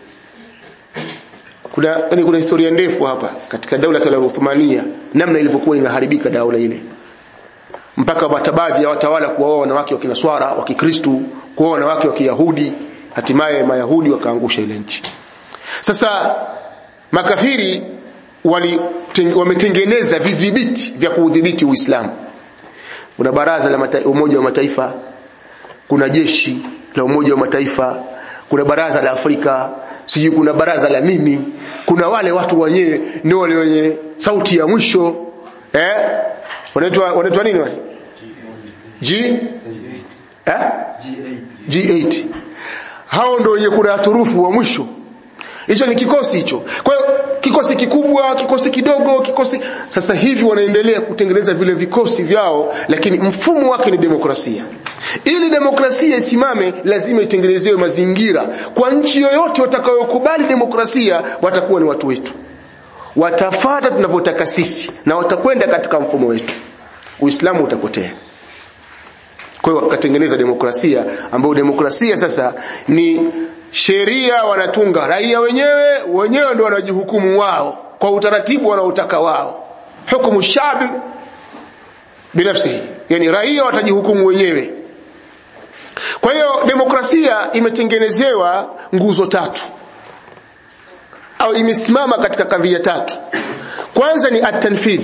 kuna yani kuna historia ndefu hapa katika daula ya Uthmania namna ilivyokuwa inaharibika daula ile mpaka baadhi ya watawala kuoa wanawake wa kinaswara wa kikristu kuoa wanawake wa kiyahudi hatimaye mayahudi wakaangusha ile nchi sasa makafiri wali wametengeneza vidhibiti vya kuudhibiti uislamu kuna baraza la mata, umoja wa mataifa kuna jeshi la umoja wa mataifa kuna baraza la afrika sijui kuna baraza la nini kuna wale watu wenyewe ndio wale wenye sauti ya mwisho eh wanaitwa wanaitwa nini wale G eh G8 hao ndio wenye kura turufu wa mwisho hicho ni kikosi hicho kwa hiyo kikosi kikubwa kikosi kidogo kikosi sasa hivi wanaendelea kutengeneza vile vikosi vyao lakini mfumo wake ni demokrasia ili demokrasia isimame lazima itengenezewe mazingira kwa nchi yoyote watakayokubali demokrasia watakuwa ni watu wetu watafata tunavyotaka sisi na watakwenda katika mfumo wetu uislamu utapotea kwa hiyo wakatengeneza demokrasia ambayo demokrasia sasa ni sheria wanatunga raia wenyewe wenyewe ndio wanajihukumu wao kwa utaratibu wanaotaka wao hukumu shabi binafsi yani raia watajihukumu wenyewe kwa hiyo demokrasia imetengenezewa nguzo tatu au imesimama katika kadhia tatu kwanza ni at-tanfidh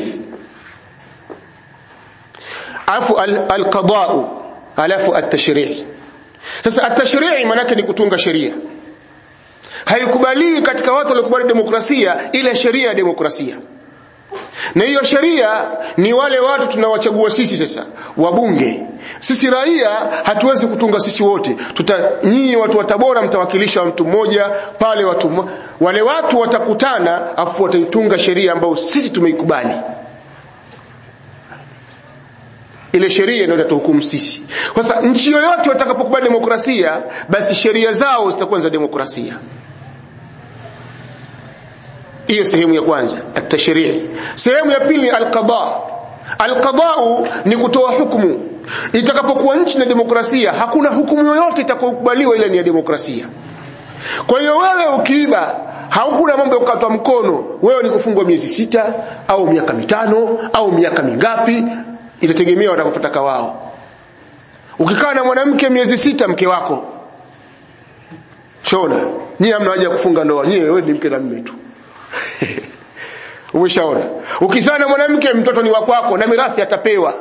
alafu al-qada'u alafu at-tashri' sasa at-tashri' maana ni kutunga sheria haikubaliwi katika watu waliokubali demokrasia ile sheria ya demokrasia na hiyo sheria ni wale watu tunawachagua sisi sasa wabunge sisi raia hatuwezi kutunga sisi wote tuta nyinyi watu wa Tabora mtawakilisha mtu mmoja pale watu wale watu watakutana afu wataitunga sheria ambayo sisi tumeikubali ile sheria ndio itatuhukumu sisi sasa nchi yoyote watakapokubali demokrasia basi sheria zao zitakuwa za demokrasia hiyo sehemu ya kwanza at-tashrii sehemu ya pili al-qada al-qada ni kutoa hukumu itakapokuwa nchi na demokrasia hakuna hukumu yoyote itakayokubaliwa ile ni ya demokrasia kwa hiyo wewe ukiiba haukuna mambo ya kukatwa mkono wewe ni kufungwa miezi sita au miaka mitano au miaka mingapi itategemea watakufutaka wao ukikaa na mwanamke miezi sita mke wako chona nyie hamna haja kufunga ndoa nyie wewe ni mke na mme tu umeshaona ukizaa na mwanamke mtoto ni wa kwako na mirathi atapewa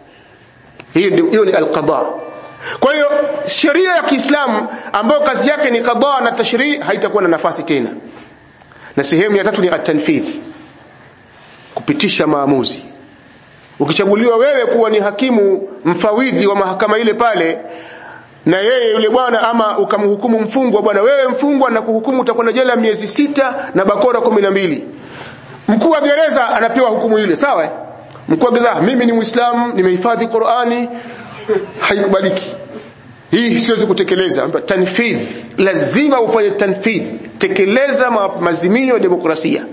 hiyo hiyo ni alqada kwa hiyo sheria ya Kiislamu ambayo kazi yake ni qada na tashrii haitakuwa na nafasi tena na sehemu ya tatu ni at-tanfidh kupitisha maamuzi ukichaguliwa wewe kuwa ni hakimu mfawidhi wa mahakama ile pale na yeye yule bwana ama ukamhukumu mfungwa bwana wewe mfungwa na kuhukumu utakwenda jela miezi sita na bakora kumi na mbili mkuu wa gereza anapewa hukumu ile sawa mkuu wa gereza mimi ni muislamu nimehifadhi Qur'ani haikubaliki hii siwezi kutekeleza tanfidh lazima ufanye tanfidh tekeleza mazimio ya demokrasia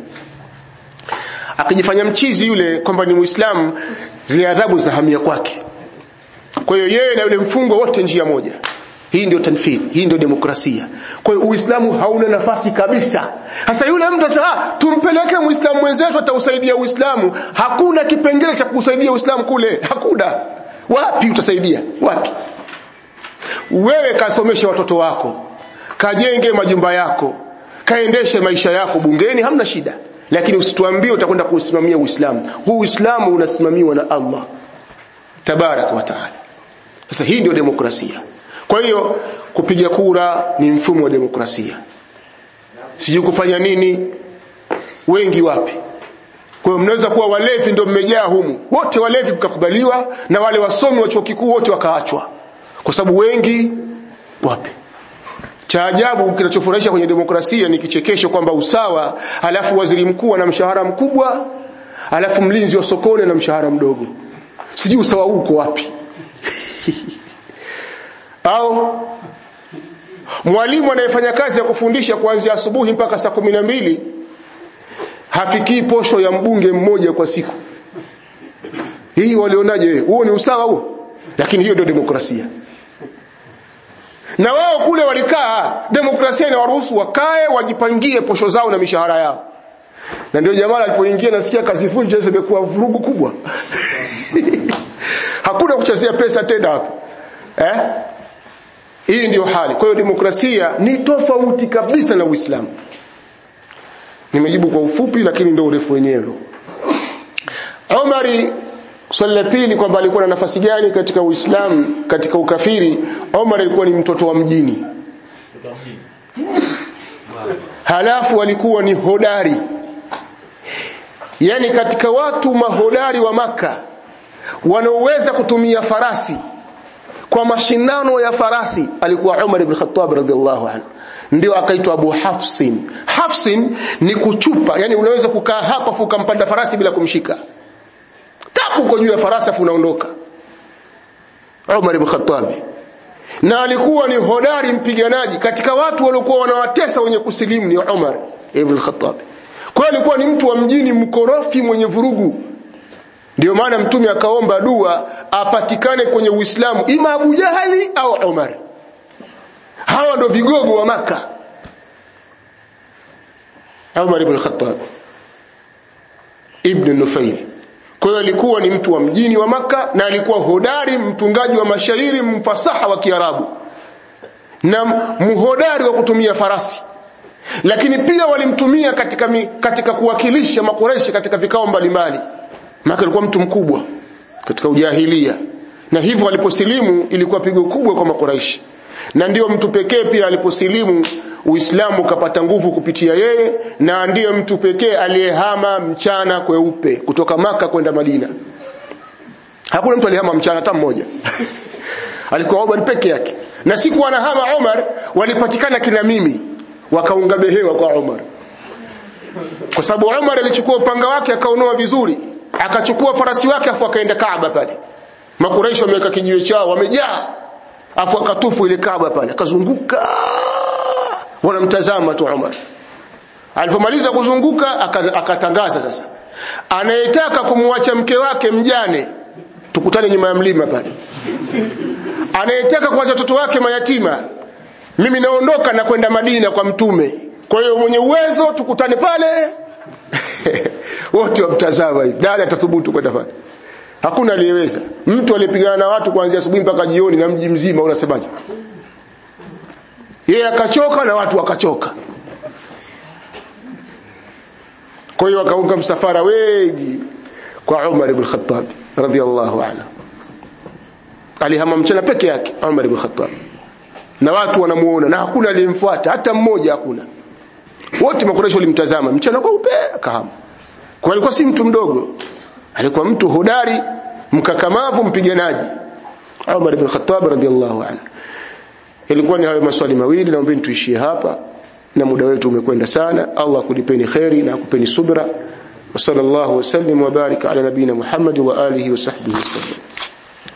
akijifanya mchizi yule kwamba ni muislamu zile adhabu za hamia kwake kwa hiyo yeye na yule mfungwa wote njia moja hii ndio tanfidh hii ndio demokrasia kwa hiyo uislamu hauna nafasi kabisa sasa yule mtu sasa tumpeleke muislamu mwenzetu atausaidia uislamu hakuna kipengele cha kusaidia uislamu kule hakuna wapi utasaidia wapi wewe kasomeshe watoto wako kajenge majumba yako kaendeshe maisha yako bungeni hamna shida lakini usituambie utakwenda kuusimamia uislamu huu uislamu unasimamiwa na Allah tabarak wa taala sasa hii ndio demokrasia kwa hiyo kupiga kura ni mfumo wa demokrasia sijui kufanya nini wengi wapi kwa hiyo mnaweza kuwa walevi ndio mmejaa humu wote walevi mkakubaliwa na wale wasomi wa chuo kikuu wote wakaachwa kwa sababu wengi wapi cha ajabu kinachofurahisha kwenye demokrasia ni kichekesho kwamba usawa alafu waziri mkuu ana mshahara mkubwa alafu mlinzi wa sokoni ana mshahara mdogo sijui usawa huu uko wapi au mwalimu anayefanya kazi ya kufundisha kuanzia asubuhi mpaka saa kumi na mbili hafikii posho ya mbunge mmoja kwa siku hii walionaje huo ni usawa huo lakini hiyo ndio demokrasia na wao kule walikaa demokrasia inawaruhusu wakae wajipangie posho zao na mishahara yao na ndio jamaa alipoingia nasikia kazi vunja imekuwa vurugu kubwa hakuna kuchezea pesa tena hapo eh hii ndio hali kwa hiyo demokrasia ni tofauti kabisa na Uislamu nimejibu kwa ufupi lakini ndio urefu wenyewe Umari swali la pili kwamba alikuwa na nafasi gani katika Uislamu katika ukafiri Umar alikuwa ni mtoto wa mjini halafu alikuwa ni hodari yani katika watu mahodari wa maka wanaoweza kutumia farasi kwa mashindano ya farasi alikuwa Umar ibn Khattab radhiallahu anhu ndio akaitwa Abu Hafsin Hafsin ni kuchupa yani unaweza kukaa hapa afu ukampanda farasi bila kumshika tapu uko juu ya farasi afu unaondoka Umar ibn Khattab na alikuwa ni hodari mpiganaji katika watu waliokuwa wanawatesa wenye kusilimu ni Umar ibn Khattab kwa hiyo alikuwa ni mtu wa mjini mkorofi mwenye vurugu ndio maana mtume akaomba dua apatikane kwenye Uislamu ima Abu Jahali au Umar hawa ndo vigogo wa maka Umar ibn Khattab ibn Nufail kwa hiyo alikuwa ni mtu wa mjini wa maka na alikuwa hodari mtungaji wa mashairi mfasaha wa Kiarabu na mhodari wa kutumia farasi lakini pia walimtumia katika mi, katika kuwakilisha makureshi katika vikao mbalimbali maka alikuwa mtu mkubwa katika ujahilia na hivyo aliposilimu ilikuwa pigo kubwa kwa makureshi na ndiyo mtu pekee pia aliposilimu Uislamu ukapata nguvu kupitia yeye na ndiyo mtu pekee aliyehama mchana kweupe kutoka maka kwenda Madina. Hakuna mtu aliyehama mchana hata mmoja. Alikuwa Omar peke yake. Na siku anahama Omar walipatikana kina mimi wakaunga behewa kwa Omar. Kwa sababu Omar alichukua upanga wake akaunoa vizuri, akachukua farasi wake afu akaenda Kaaba pale. Makuraishi wameweka kijiwe chao wamejaa afu akatufu ile Kaaba pale akazunguka wanamtazama tu Umar alipomaliza kuzunguka akatangaza sasa anayetaka kumwacha mke wake mjane tukutane nyuma ya mlima pale anayetaka kuacha watoto wake mayatima mimi naondoka na kwenda Madina kwa mtume kwa hiyo mwenye uwezo tukutane pale wote wamtazama hivi nani atathubutu kwenda pale hakuna aliyeweza mtu aliyepigana na watu kuanzia asubuhi mpaka jioni na mji mzima unasemaje yeye akachoka na watu wakachoka kwa hiyo wakaunga msafara wengi kwa Umar ibn Khattab radhiallahu anhu alihama mchana peke yake Umar ibn Khattab na watu wanamuona na hakuna aliyemfuata hata mmoja hakuna wote makureshi walimtazama mchana kwa upe akahama kwa alikuwa si mtu mdogo alikuwa mtu hodari mkakamavu mpiganaji Umar ibn Khattab radhiallahu anhu ilikuwa ni hayo maswali mawili naomba tuishie hapa na muda wetu umekwenda sana Allah akulipeni kheri na akupeni subra wa sallallahu wasallim wa barika ala nabina Muhammad wa alihi wa sahbihi wasallam